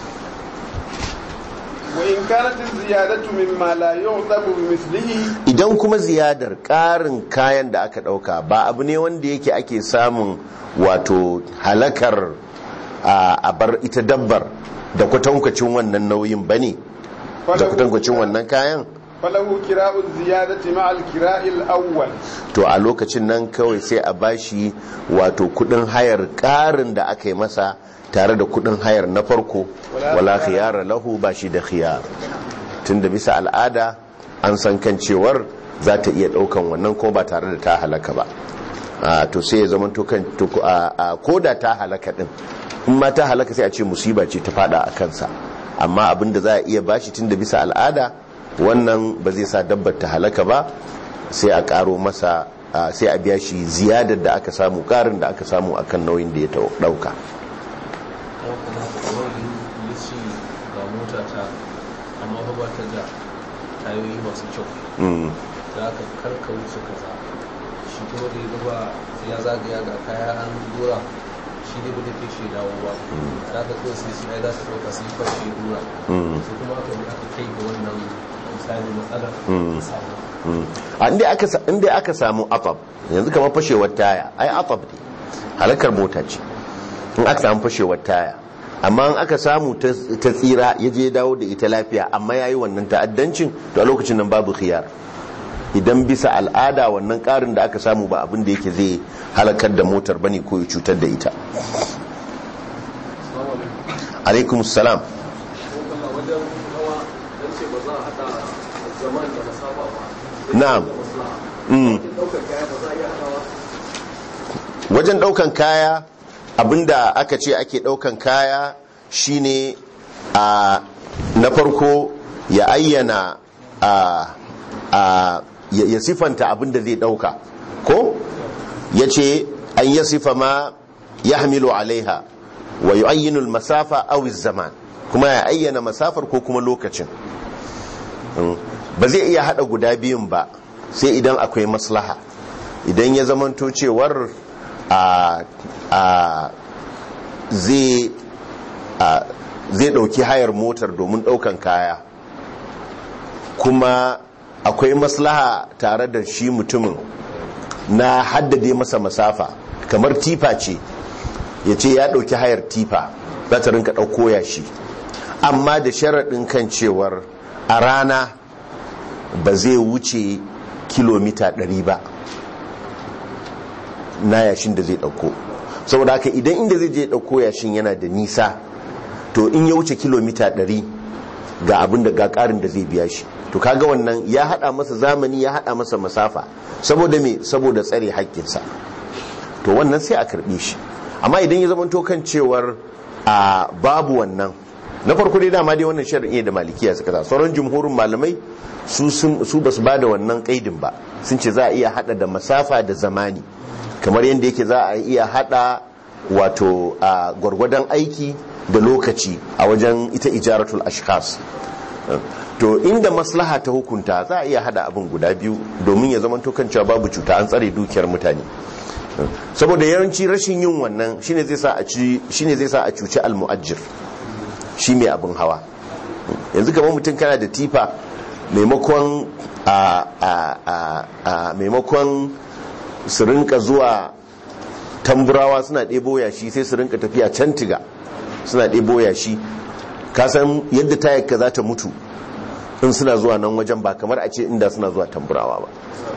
وإن كانت الزيادة مما لا يعتب بمثله idan kuma ziyadar ƙarin kayan da aka ɗauka ba abu ne wanda yake ake samun wato halakar a a bar ita dabbar da kwatankwacin wannan nauyin ba ne da kwatankwacin wannan kayan فله كراء الزيادة مع الكراء الأول to a lokacin nan kawai sai a bashi wato kudin hayar ƙarin da aka yi masa tare da kudin hayar na farko wala khiyara lahu ba shi da khiyar tunda bisa al'ada an san kan cewar za ta iya daukan wannan ko ba tare da ta halaka ba a to sai ya zama to kan to a a- ko da ta halaka din in ma ta halaka sai a ce musiba ce ta fada a kansa amma abinda za a iya bashi tunda bisa al'ada wannan ba zai sa dabbar ta halaka ba sai a karo masa a, sai a biya shi ziyadar da aka samu karin da aka samu akan nauyin da ya tau- dauka kuma kuma kamar yi ce ga mota ta amma fa ba ta da tayoyi masu kyau Mm, da aka karka wuce kaza shi kuma da ya gaba ya zagaya ga kaya an dora shi ne ba da ke shi dawo ba da aka kawai sai su za su ɗauka su yi fashe dora mm. su kuma aka yi aka kai ga wannan misali matsalar Mm. ta samu a inda aka sa- inda aka samu atab yanzu kamar fashewar taya ai atab ne halakar mota ce in aka samu fashewar taya amma in aka samu ta ta tsira ya je dawo da ita lafiya amma yayi wannan ta'addancin to a lokacin nan babu khiyar idan bisa al'ada wannan karin da aka samu ba abin da yake zai halakar da motar bane ko ya cutar da ita alaikum salam wajen hawa don ce ba za a haɗa zaman da masafa ba na'am mm. ɗaukar kaya ba za a iya haɗawa wajen daukan kaya abinda aka ce ake daukan kaya shine a na farko ya ayyana a a ya ya sifanta abinda zai dauka ko ya ce an ya sifa ma ya hamilu alaiha wa yu'ayyinu al-masafa aw zaman kuma ya ayyana masafar ko kuma lokacin Mm. ba zai iya hada guda biyun ba sai idan akwai maslaha idan ya zamanto cewar a a zai a zai dauki hayar motar domin daukan kaya kuma akwai maslaha tare da shi mutumin na haddade masa masafa kamar tifa ce ya ce ya dauki hayar tifa za ta rinka dauko yashi amma da sharaɗin kan cewar a rana ba zai wuce kilomita 100 ba na yashin da zai dauko saboda haka idan inda zai je dauko yashin yana da nisa to in ya wuce kilomita 100 ga abin da ga karin da zai biya shi to kaga wannan ya hada masa zamani ya hada masa masafa saboda me saboda tsare haƙƙinsa to wannan sai a karbe shi amma idan ya zama kan cewar a babu wannan na farko dai dama dai wannan shari'i da malikiya suka sa sauran jumhurin malamai su sun- su basu ba da wannan kaidin ba sun ce za a iya hada da masafa da zamani kamar yadda yake za a iya hada wato a gwargwadon aiki da lokaci a wajen ita ijaratul ashkhas to inda maslaha ta hukunta za a iya hada abin guda biyu domin ya zama kan cewa babu cuta an tsare dukiyar mutane saboda yawanci rashin yin wannan shine zai sa a ci shine zai sa a cuci almu'ajjir shi mai abin hawa yanzu kamar mutum kana da tifa maimakon a a a a maimakon su rinka zuwa tamburawa suna ɗebo yashi sai su rinka tafiya can tiga suna ɗebo yashi kasan yadda tayarka za ta mutu in suna zuwa nan wajen ba kamar a ce inda suna zuwa tamburawa ba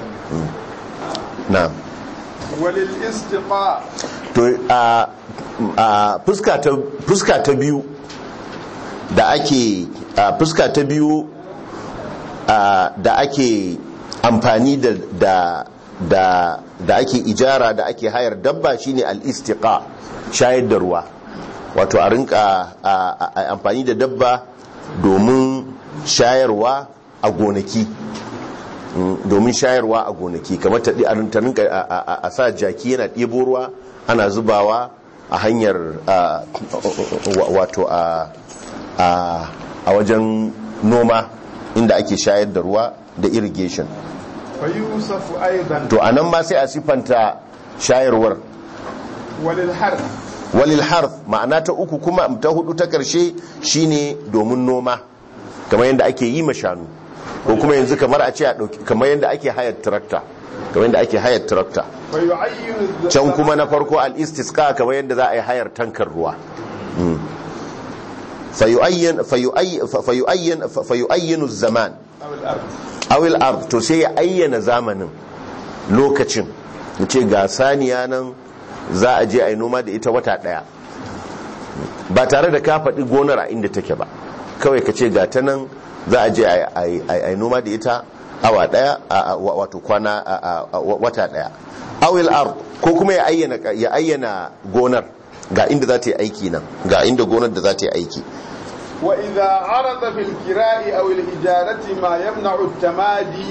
na walil istiqa to a a fuska ta fuska ta biyu da ake a fuska ta biyu a, da ake amfani da da da da ake ijara da ake hayar dabba shine al-istiqa shayar da ruwa wato a rinka a- a- a- amfani da dabba domin shayarwa a gonaki Mm, domin shayarwa a gonaki kamar ta ɗi- a rin- ta rinka a- a a- a sa jaki yana ɗebo ruwa ana zubawa a hanyar a, wa- wato a a a wajen noma inda ake shayar da ruwa da irrigation fa yusafu aidan to anan ma sai a sifanta shayarwar walil harf walil harf ma'ana ta uku kuma ta hudu ta karshe shine domin noma kamar yadda ake yi ma shanu ko kuma yanzu kamar a ce a dauki kamar yadda ake hayar tractor kamar yadda ake hayar tractor fa yu'ayyinu can kuma na farko al-istisqa kamar yadda za a yi hayar tankar ruwa Mm. fayu'ayyan fayu'ayyan fayu'ayyan fayu'ayyanu zaman al-ard awil ard to sai ya ayyana zamanin lokacin ya ce ga saniya nan za a je a yi noma da ita wata daya ba tare da ka faɗi gonar a inda take ba kawai ka ce ga ta nan za a je a yi noma da ita awa daya wato kwana wata daya awil ard ko kuma ya ayyana ya ayyana gonar ga inda za ta yi aiki nan ga inda gonar da za ta yi aiki وإذا عرض في الكراء أو الإجارة ما يمنع التمادي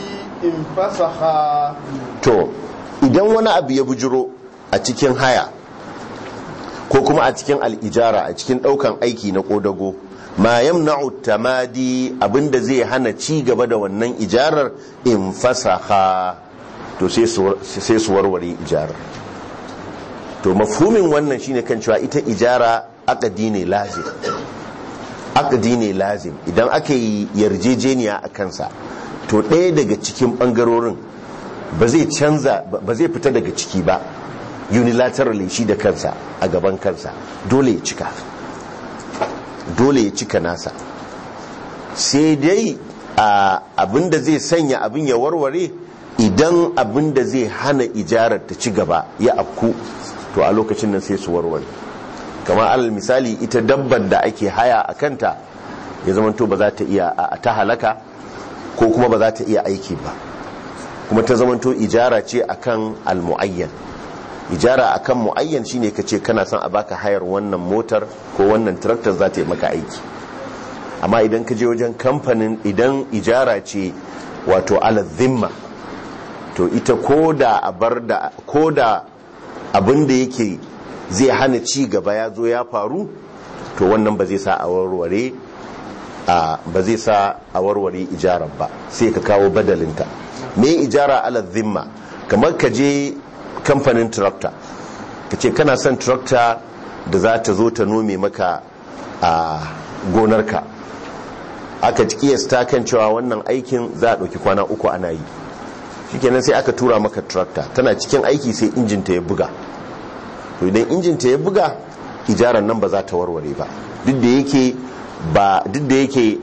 انفسخا to idan wani abu ya bujiro a cikin haya ko kuma a cikin al'ijara a cikin daukan aiki na kodago ma yamna'u tamadi abinda zai hana ci gaba da wannan ijarar in fasaha to sai su warware ijarar to mafhumin wannan shine kan cewa ita ijara akadi ne lazim akadi ne lazim idan aka yi yarjejeniya a kansa to ɗaya daga cikin ɓangarorin ba zai canza ba zai fita daga ciki ba unilaterally shi da kansa a gaban kansa dole ya cika dole ya cika nasa sai dai abinda zai sanya abin ya warware idan abinda zai hana ijarar ta ci gaba ya afku to a lokacin nan sai su warware kamar alal misali ita dabbar da ake haya a kanta ya zamanto ba za ta iya a ta halaka ko kuma ba za ta iya aiki ba kuma ta zamanto ijara ce akan almu'ayyan ijara akan mu'ayyan shine ka ce kana son a baka hayar wannan motar ko wannan tractor za ta yi maka aiki amma idan ka je wajen kamfanin idan ijara ce wato ala zimma to ita ko da abar da ko da abin da yake zai hana ci gaba ya zo ya faru to wannan ba zai sa a warware ba zai sa a warware ijarar ba sai ka kawo badalinta me ijara ala zimma kamar ka je kamfanin tractor ka ce kana son tractor da za ta zo ta nome maka a gonarka aka kiyasta kan cewa wannan aikin za a ɗauki kwana uku ana yi shikenan sai aka tura maka tractor tana cikin aiki sai injinta ya buga to idan injinta ya buga ijarar nan ba za ta warware ba duk da yake ba duk da yake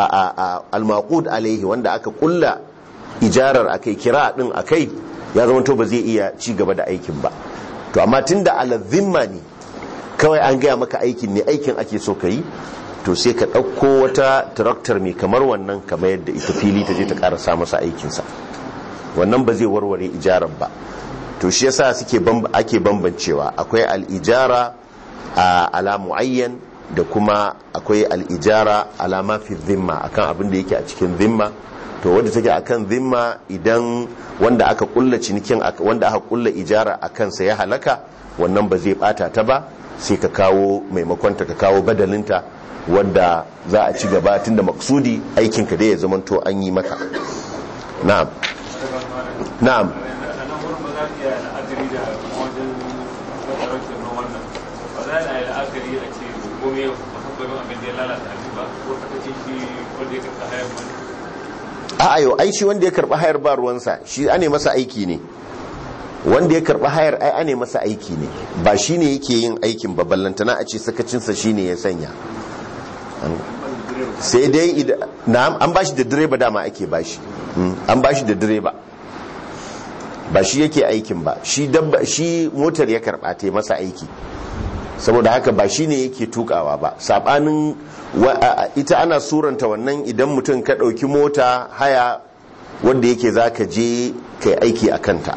al-maqud alaihi wanda aka kulla ijarar akai kira din akai ya zama to ba zai iya ci gaba da aikin ba to amma tunda ala-zimma ne kawai an gaya maka aikin ne aikin ake so ka yi to sai ka ɗauko wata taraktar mai kamar wannan kamar yadda ita fili ta je ta ƙarasa masa aikinsa wannan ba zai warware ijarar ba to shi yasa suke ake bambancewa akwai al'ijara a ala muayyan da kuma akwai al'ijara ala mafi zimma akan abin da yake a cikin zimma to wanda take akan zimma idan wanda aka kulla cinikin wanda aka kulla ijara a kansa ya halaka wannan ba zai bata ta ba sai ka kawo maimakon ta ka kawo badalinta wadda za a ci gaba tunda maksudi aikinka dai ya zamanto an yi maka na'am na'am a ayo ai shi wanda ya karba hayar ba ruwansa shi ane masa aiki ne wanda ya karba hayar ai ane masa aiki ne ba shi ne yake yin aikin ba ballantana a ce sakacinsa shi ne ya sanya sai dai na'am an bashi da direba dama ake bashi an bashi da direba ba shi yake aikin ba shi dabba shi motar ya karba ta masa aiki saboda haka ba shi ne yake tukawa ba sabanin ita ana suranta wannan idan mutum ka ɗauki mota haya wanda yake za ka je ka aiki a kanta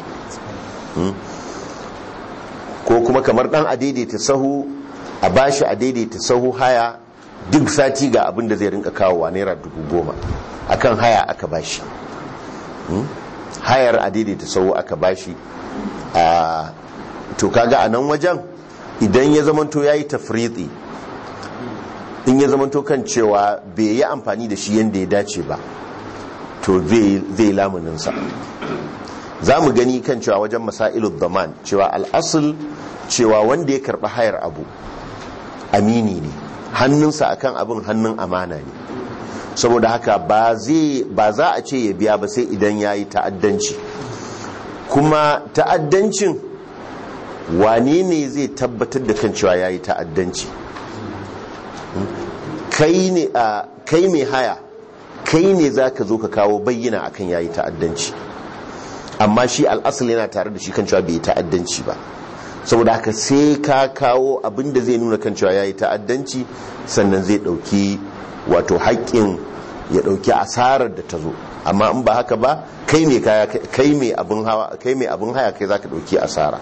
ko kuma kamar ɗan a daidaita sahu a bashi a daidaita sahu haya duk sati ga abin da zai rinka kawowa naira dubu goma akan haya aka bashi hayar a daidaita sahu aka bashi a to kaga a nan wajen idan ya zamanto ya yi tafriɗi in ya zamanto kan cewa bai yi amfani da shi yadda ya dace ba to zai lamuninsa za mu gani kan cewa wajen masailu zaman cewa al'asul cewa wanda ya karɓi hayar abu amini ne hannunsa akan abin hannun amana ne saboda haka ba za a ce ya biya ba sai idan ya yi ta'addanci kuma ta'addancin wane ne zai tabbatar da kan cewa ya yi ta'addanci kai mai haya kai ne za ka zo ka kawo bayyana akan ya yi ta'addanci amma shi al'asali yana tare da shi kan cewa bai yi ta'addanci ba saboda haka sai ka kawo abinda zai nuna kan cewa ya yi ta'addanci sannan zai ɗauki wato haƙƙin ya dauki asarar da ta zo amma in ba haka ba kai mai kaya kai mai abin hawa kai mai abin haya kai zaka dauki asara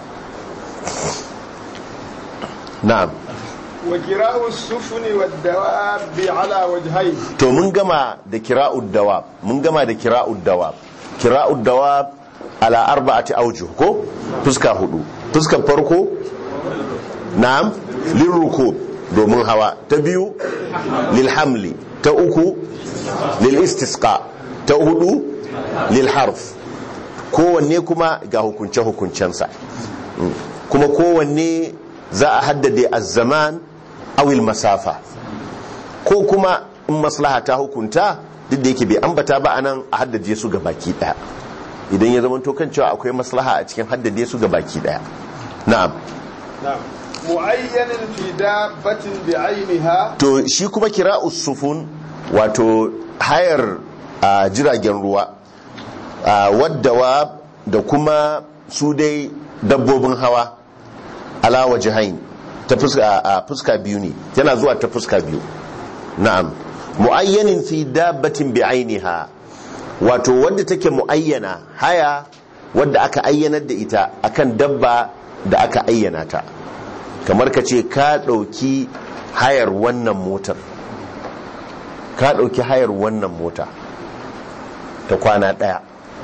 na'am wa kira'u sufuni wad dawabi ala wajhayn to mun gama da kira'ud dawab mun gama da kira'ud dawab kira'ud dawab ala arba'ati awjuh ko fuska hudu fuskar farko na'am lirrukub domin hawa ta biyu lil hamli ta uku lil istisqa ta hudu lil harf kowanne kuma ga hukunce hukuncensa kuma kowanne za a haddade az-zaman awil masafa ko kuma in maslaha ta hukunta duk da yake bai ambata ba anan a haddade su ga baki daya idan ya zama kan cewa akwai maslaha a cikin haddade su ga baki daya na'am na'am mu'ayyanin fi dabbatin bi'ainiha to shi kuma kira usufun wato hayar a jiragen ruwa wadda da kuma su dai dabbobin hawa ala wajihain ta fuska biyu ne yana zuwa ta fuska biyu na'am mu'ayyanin fi dabbatin bi'ainiha wato wadda take mu'ayyana haya wadda aka ayyanar da ita akan dabba da aka ayyana ta kamar ka ce ka ɗauki hayar wannan motar ka ɗauki hayar wannan mota ta kwana ɗaya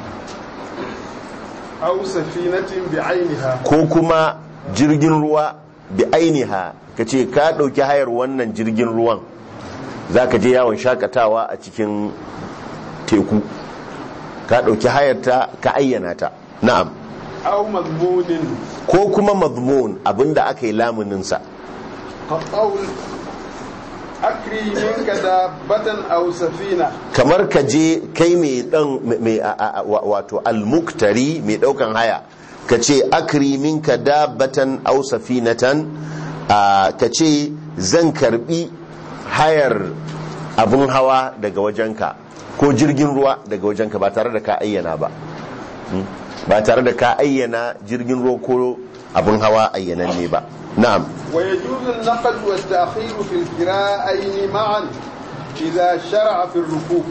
aw safinatin bi'ainiha ko kuma jirgin ruwa bi ainiha ka ce ka ɗauki hayar wannan jirgin ruwan za ka je yawon shakatawa a cikin teku ka ɗauki hayar ta ka ayyana ta na'am aw mazmunin ko kuma mazmun abinda aka yi lamuninsa ka qawl akri minka dabbatan aw safina kamar ka je kai mai dan mai a- a- wa- wato almuktari mai daukan haya ka ce akri minka dabbatan aw safinatan a, ka ce zan karbi hayar abun hawa daga wajenka ko jirgin ruwa daga wajenka ba tare da ka ayyana ba Hmm? ba tare da ka ayyana jirgin ruwa ko abun hawa ayyananne ba na'am ويجوز النقل والتأخير في الكراءين معا إذا شرع في الركوب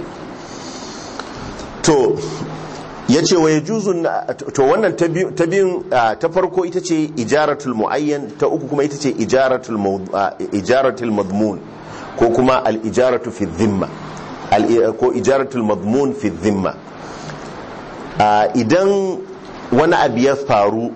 to ya ce wa ya juzun to wannan ta biyu- ta biyun ah, ta farko ita ce ijaratul muayyan ta uku kuma ita ce ijaratul maud- ah, ijaratul madmun ko kuma al ijaratu fi dhimma al ko ijaratul madmun fi dhimma Ah, idan wani abu ya faru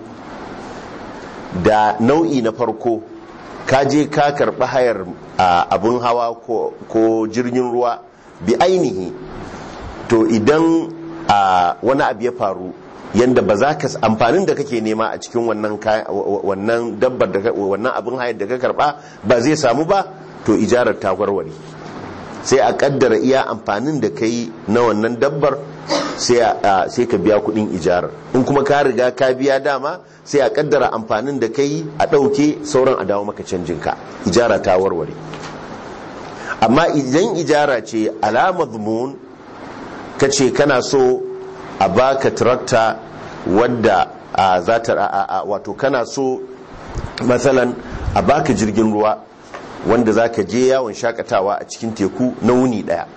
da nau'i na farko ka je ka karɓi hayar ah, abin hawa ko- ko jirgin ruwa bi ainihi to idan a wani abu ya faru yadda ba za ka amfanin da kake nema a cikin wannan kaya- wannan dabbar da ka- wannan abin hayar da ka karba ba zai samu ba to ijarar ta warware sai a kaddara iya amfanin da kai na wannan dabbar sai a- sai ka biya kudin ijarar in kuma ka riga ka biya dama sai a kaddara amfanin da kai a ɗauke sauran a dawo maka canjinka ijara ta warware amma idan ijara ce alama zumun ka ce kana so a baka tarakta wadda a za ta a- a- wato kana so matsalan a baka jirgin ruwa wanda za ka je yawon shakatawa a cikin teku na wuni daya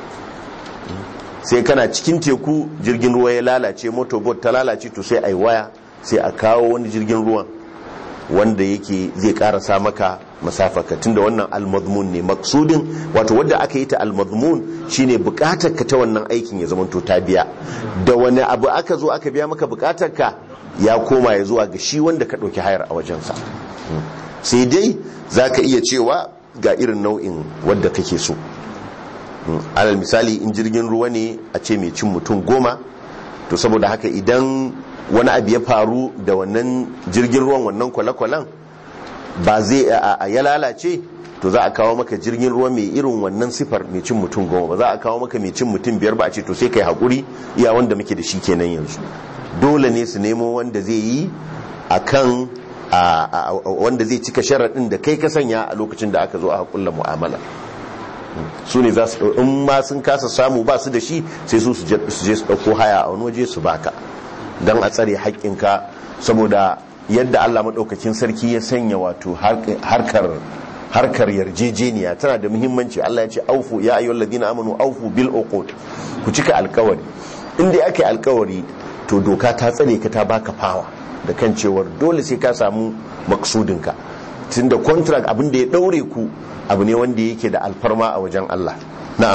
sai kana cikin teku jirgin ruwa ya lalace motorbot ta lalace to sai a yi waya sai a kawo wani jirgin ruwan wanda yake zai karasa maka masafaka tunda wannan almadmun ne maksudin wato wadda aka yi ta almadmun shine bukatar ka ta wannan aikin ya zamanto ta biya da wani abu aka zo aka biya maka bukatar ka ya koma ya zuwa ga shi wanda ka ɗauki hayar a wajensa sai dai za ka iya cewa ga irin nau'in wadda kake so alal misali in jirgin ruwa ne a ce mai cin mutum goma to saboda haka idan wani abu ya faru da wannan jirgin ruwan wannan kwale-kwalen ba zai a- a- ya lalace to za a kawo maka jirgin ruwa mai irin wannan sifar mai cin mutum goma ba za a kawo maka mai cin mutum biyar ba a ce to sai kai haƙuri iya wanda muke da shi kenan yanzu dole ne su nemo wanda zai yi a kan wanda zai cika sharaɗin da kai ka sanya a lokacin da aka zo a haƙulla mu'amala su ne za su in ma sun kasa samu ba su da shi sai su su je su ɗauko haya a wani waje su baka don a tsare haƙƙinka saboda yadda allah maɗaukakin sarki ya sanya wato harkar harkar yarjejeniya tana da muhimmanci Allah ya ce aufu ya ayyuhal ladina amanu aufu bil uqud ku cika alkawari inda aka yi alkawari to doka ta tsare ka ta baka fawa da kan cewar dole sai ka samu maksudinka tunda contract abin da ya daure ku abu ne wanda yake da alfarma a wajen Allah na'am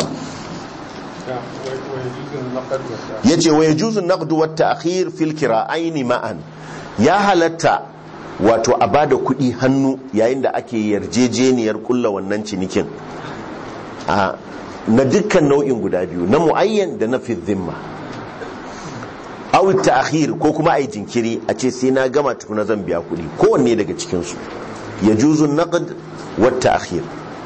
yace wa yajuzu naqdu wat ta'khir fil kira'aini ma'an ya halatta wato a bada kuɗi hannu yayin da ake yarjejeniyar kulla wannan cinikin na dukkan nau'in guda biyu na muayyan da na fi dhimma aw ta'khir ko kuma ai jinkiri a ce sai na gama tukuna zan biya kuɗi kowanne daga cikin su yajuzu naqd wat ta'khir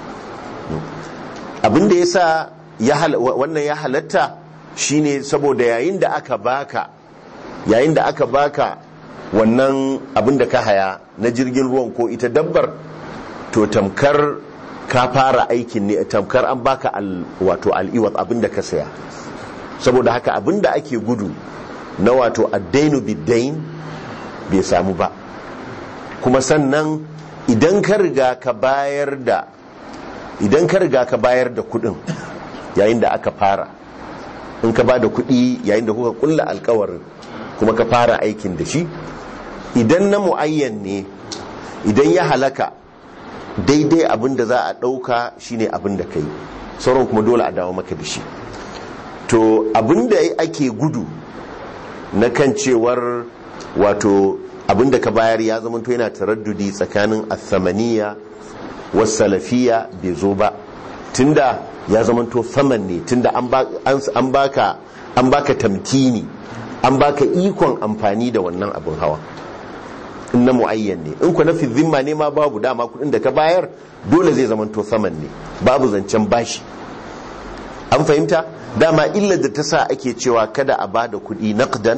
abinda yasa wannan ya halatta shine saboda yayin da aka baka yayin da aka baka wannan abin da ka haya na jirgin ruwan ko ita dabbar to tamkar ka fara aikin ne tamkar an baka al, wato al'iwat abin da ka saya saboda haka abin da ake gudu na wato addainu biddain bai samu ba kuma sannan idan ka riga ka bayar da idan ka riga ka bayar da kudin yayin da aka fara in ka ba da kudi yayin da kuka kulla alkawarin kuma ka fara aikin da shi idan na mu'ayyan ne idan ya halaka daidai abin da za a ɗauka shine abin da ka yi sauran kuma dole a dawo maka da shi to abin da ake gudu na kan cewar wato abin da ka bayar ya zama to yana taraddudi tsakanin athamaniya wasu salafiya bai zo ba tunda ya zama to saman ne tunda an baka an baka tamkini an baka ikon amfani da wannan abin hawa in na mu'ayyan ne in ku na zimma ne ma babu dama kudin da ka bayar dole zai zama to saman ne babu zancen bashi an fahimta dama illar da ta sa ake cewa kada a bada kudi naqdan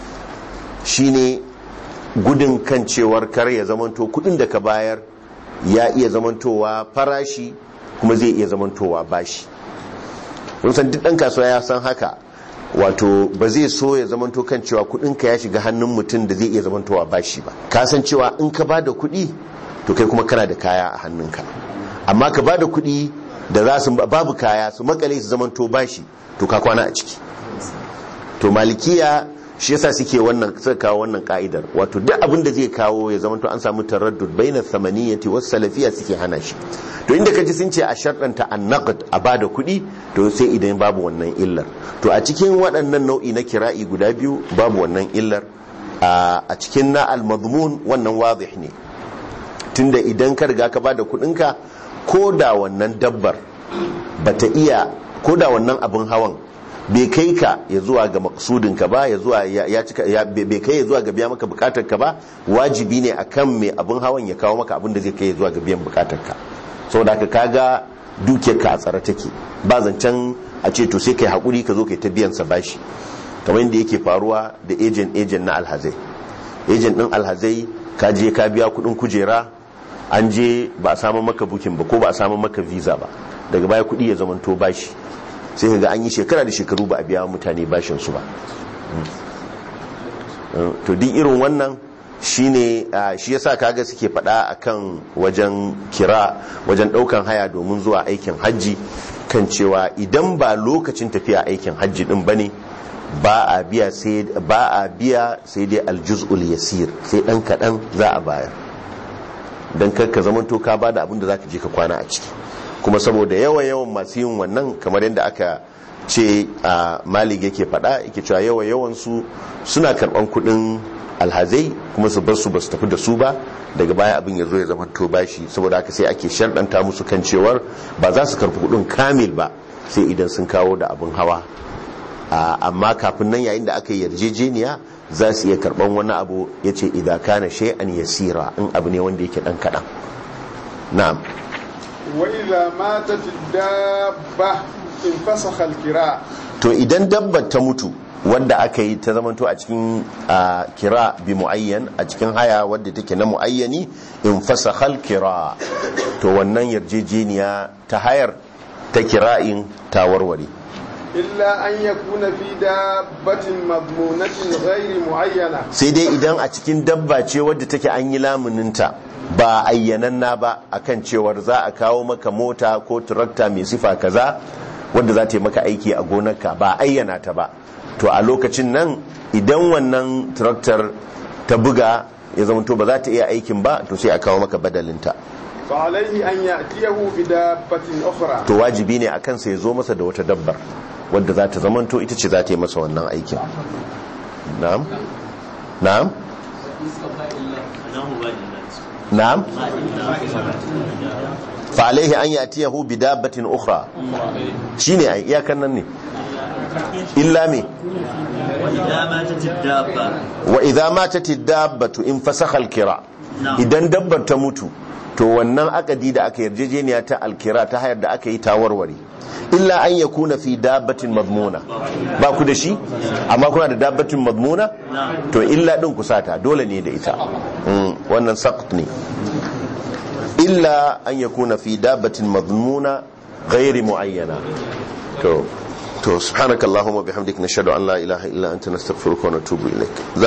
shine gudun kan cewar kar ya zamanto kudin da ka bayar ya iya zamantowa farashi kuma zai iya zamantowa bashi mun san duk dan kasuwa ya san haka wato ba zai so ya zamanto kan cewa kudinka ya shiga hannun mutum da zai iya zamantowa bashi ba ka san cewa in ka bada kudi to kai kuma kana da kaya a hannunka amma ka bada kudi da za su babu kaya su makale su zamanto bashi to ka kwana a ciki to malikiya shi yasa suke wannan suka kawo wannan ka'idar wato duk abin da zai kawo ya zamanto an samu taraddud bainar samaniyati was salafiyya suke hana shi to inda kaji sun ce a sharɗanta an naqd a bada kuɗi to sai idan babu wannan illar to a cikin waɗannan nau'i na kira'i guda biyu babu wannan illar a cikin na al-madmun wannan wadih ne tunda idan ka riga ka bada kuɗinka ko da wannan dabbar bata iya ko da wannan abin hawan bai kai ka ya zuwa ga maksudinka ba ya zuwa ya cika bai kai ya zuwa ga biya maka bukatar ka ba wajibi ne akan mai abin hawan ya kawo maka abin da zai kai ya zuwa ga biyan bukatar ka saboda haka kaga dukiyar ka a tsare take ba zancen a ce to sai kai hakuri ka zo kai ta biyan sa bashi kamar yadda yake faruwa da agent agent na alhazai agent din alhazai ka je ka biya kudin kujera an je ba a samu maka bukin ba ko ba a samu maka visa ba daga baya kudi ya zamanto bashi sai ga an yi shekara da shekaru ba a biya mutane bashin su ba to duk irin wannan shine shi yasa kaga suke fada akan wajen kira wajen daukan haya domin zuwa aikin hajji kan cewa idan ba lokacin tafiya aikin hajji din bane ba a biya sai ba a biya sai dai aljuz'ul yasir sai dan kadan za a bayar dan karka zamanto ka bada abin da zaka je ka kwana a ciki kuma saboda yawa yawan masu yin wannan kamar yadda aka ce a malik yake fada yake cewa yawa yawan su suna karban kudin alhazai kuma su bar su ba su tafi da su ba daga baya abin ya zo ya zama to bashi saboda haka sai ake sharɗanta musu kan cewar ba za su karfi kudin kamil ba sai idan sun kawo da abin hawa amma kafin nan yayin da aka yi yarjejeniya za su iya karban wani abu ya ce idan kana shay'an yasira in abu ne wanda yake dan kaɗan na'am وإذا ماتت الدابة انفسخ الكراء to idan dabbar ta mutu wadda aka yi ta zamanto a cikin kira bi muayyan a cikin haya wadda take na muayyani in fasakhal kira to wannan yarjejeniya ta hayar ta kira'in ta warware إلا أن يكون في دابة مضمونة غير معينة sai dai idan a cikin dabba ce wadda take an yi lamuninta ba ayyananna ba akan cewar za a kawo maka mota ko turakta mai sifa kaza wadda za ta yi maka aiki a gonarka ba ayyana ta ba to a lokacin nan idan wannan turaktar ta buga ya zama to ba za ta iya aikin ba to sai a kawo maka badalinta فعليه أن يأتيه بدابة أخرى to wajibi ne a kansa ya zo masa da wata dabbar wadda za ta zamanto ita ce za ta yi masa wannan aikin na'am na'am na'am fa alaihi an yatiyahu bi dabbatin ukhra shine ai iyakan nan ne illa me وإذا ماتت الدابة wa idza matat ad-dabbatu in fasakha al-kira idan dabbar ta mutu to wannan akadi da aka yarjejeniya ta alkira ta hayar da aka yi ta warware illa an yakuna fi dabbatin madmuna ba ku da shi amma kuna da dabbatin madmuna to illa din ku sata dole ne da ita Mm, wannan saqt ne illa an yakuna fi dabbatin madmuna ghairi muayyana to to subhanakallahumma bihamdika nashhadu an la ilaha illa anta nastaghfiruka wa natubu ilaik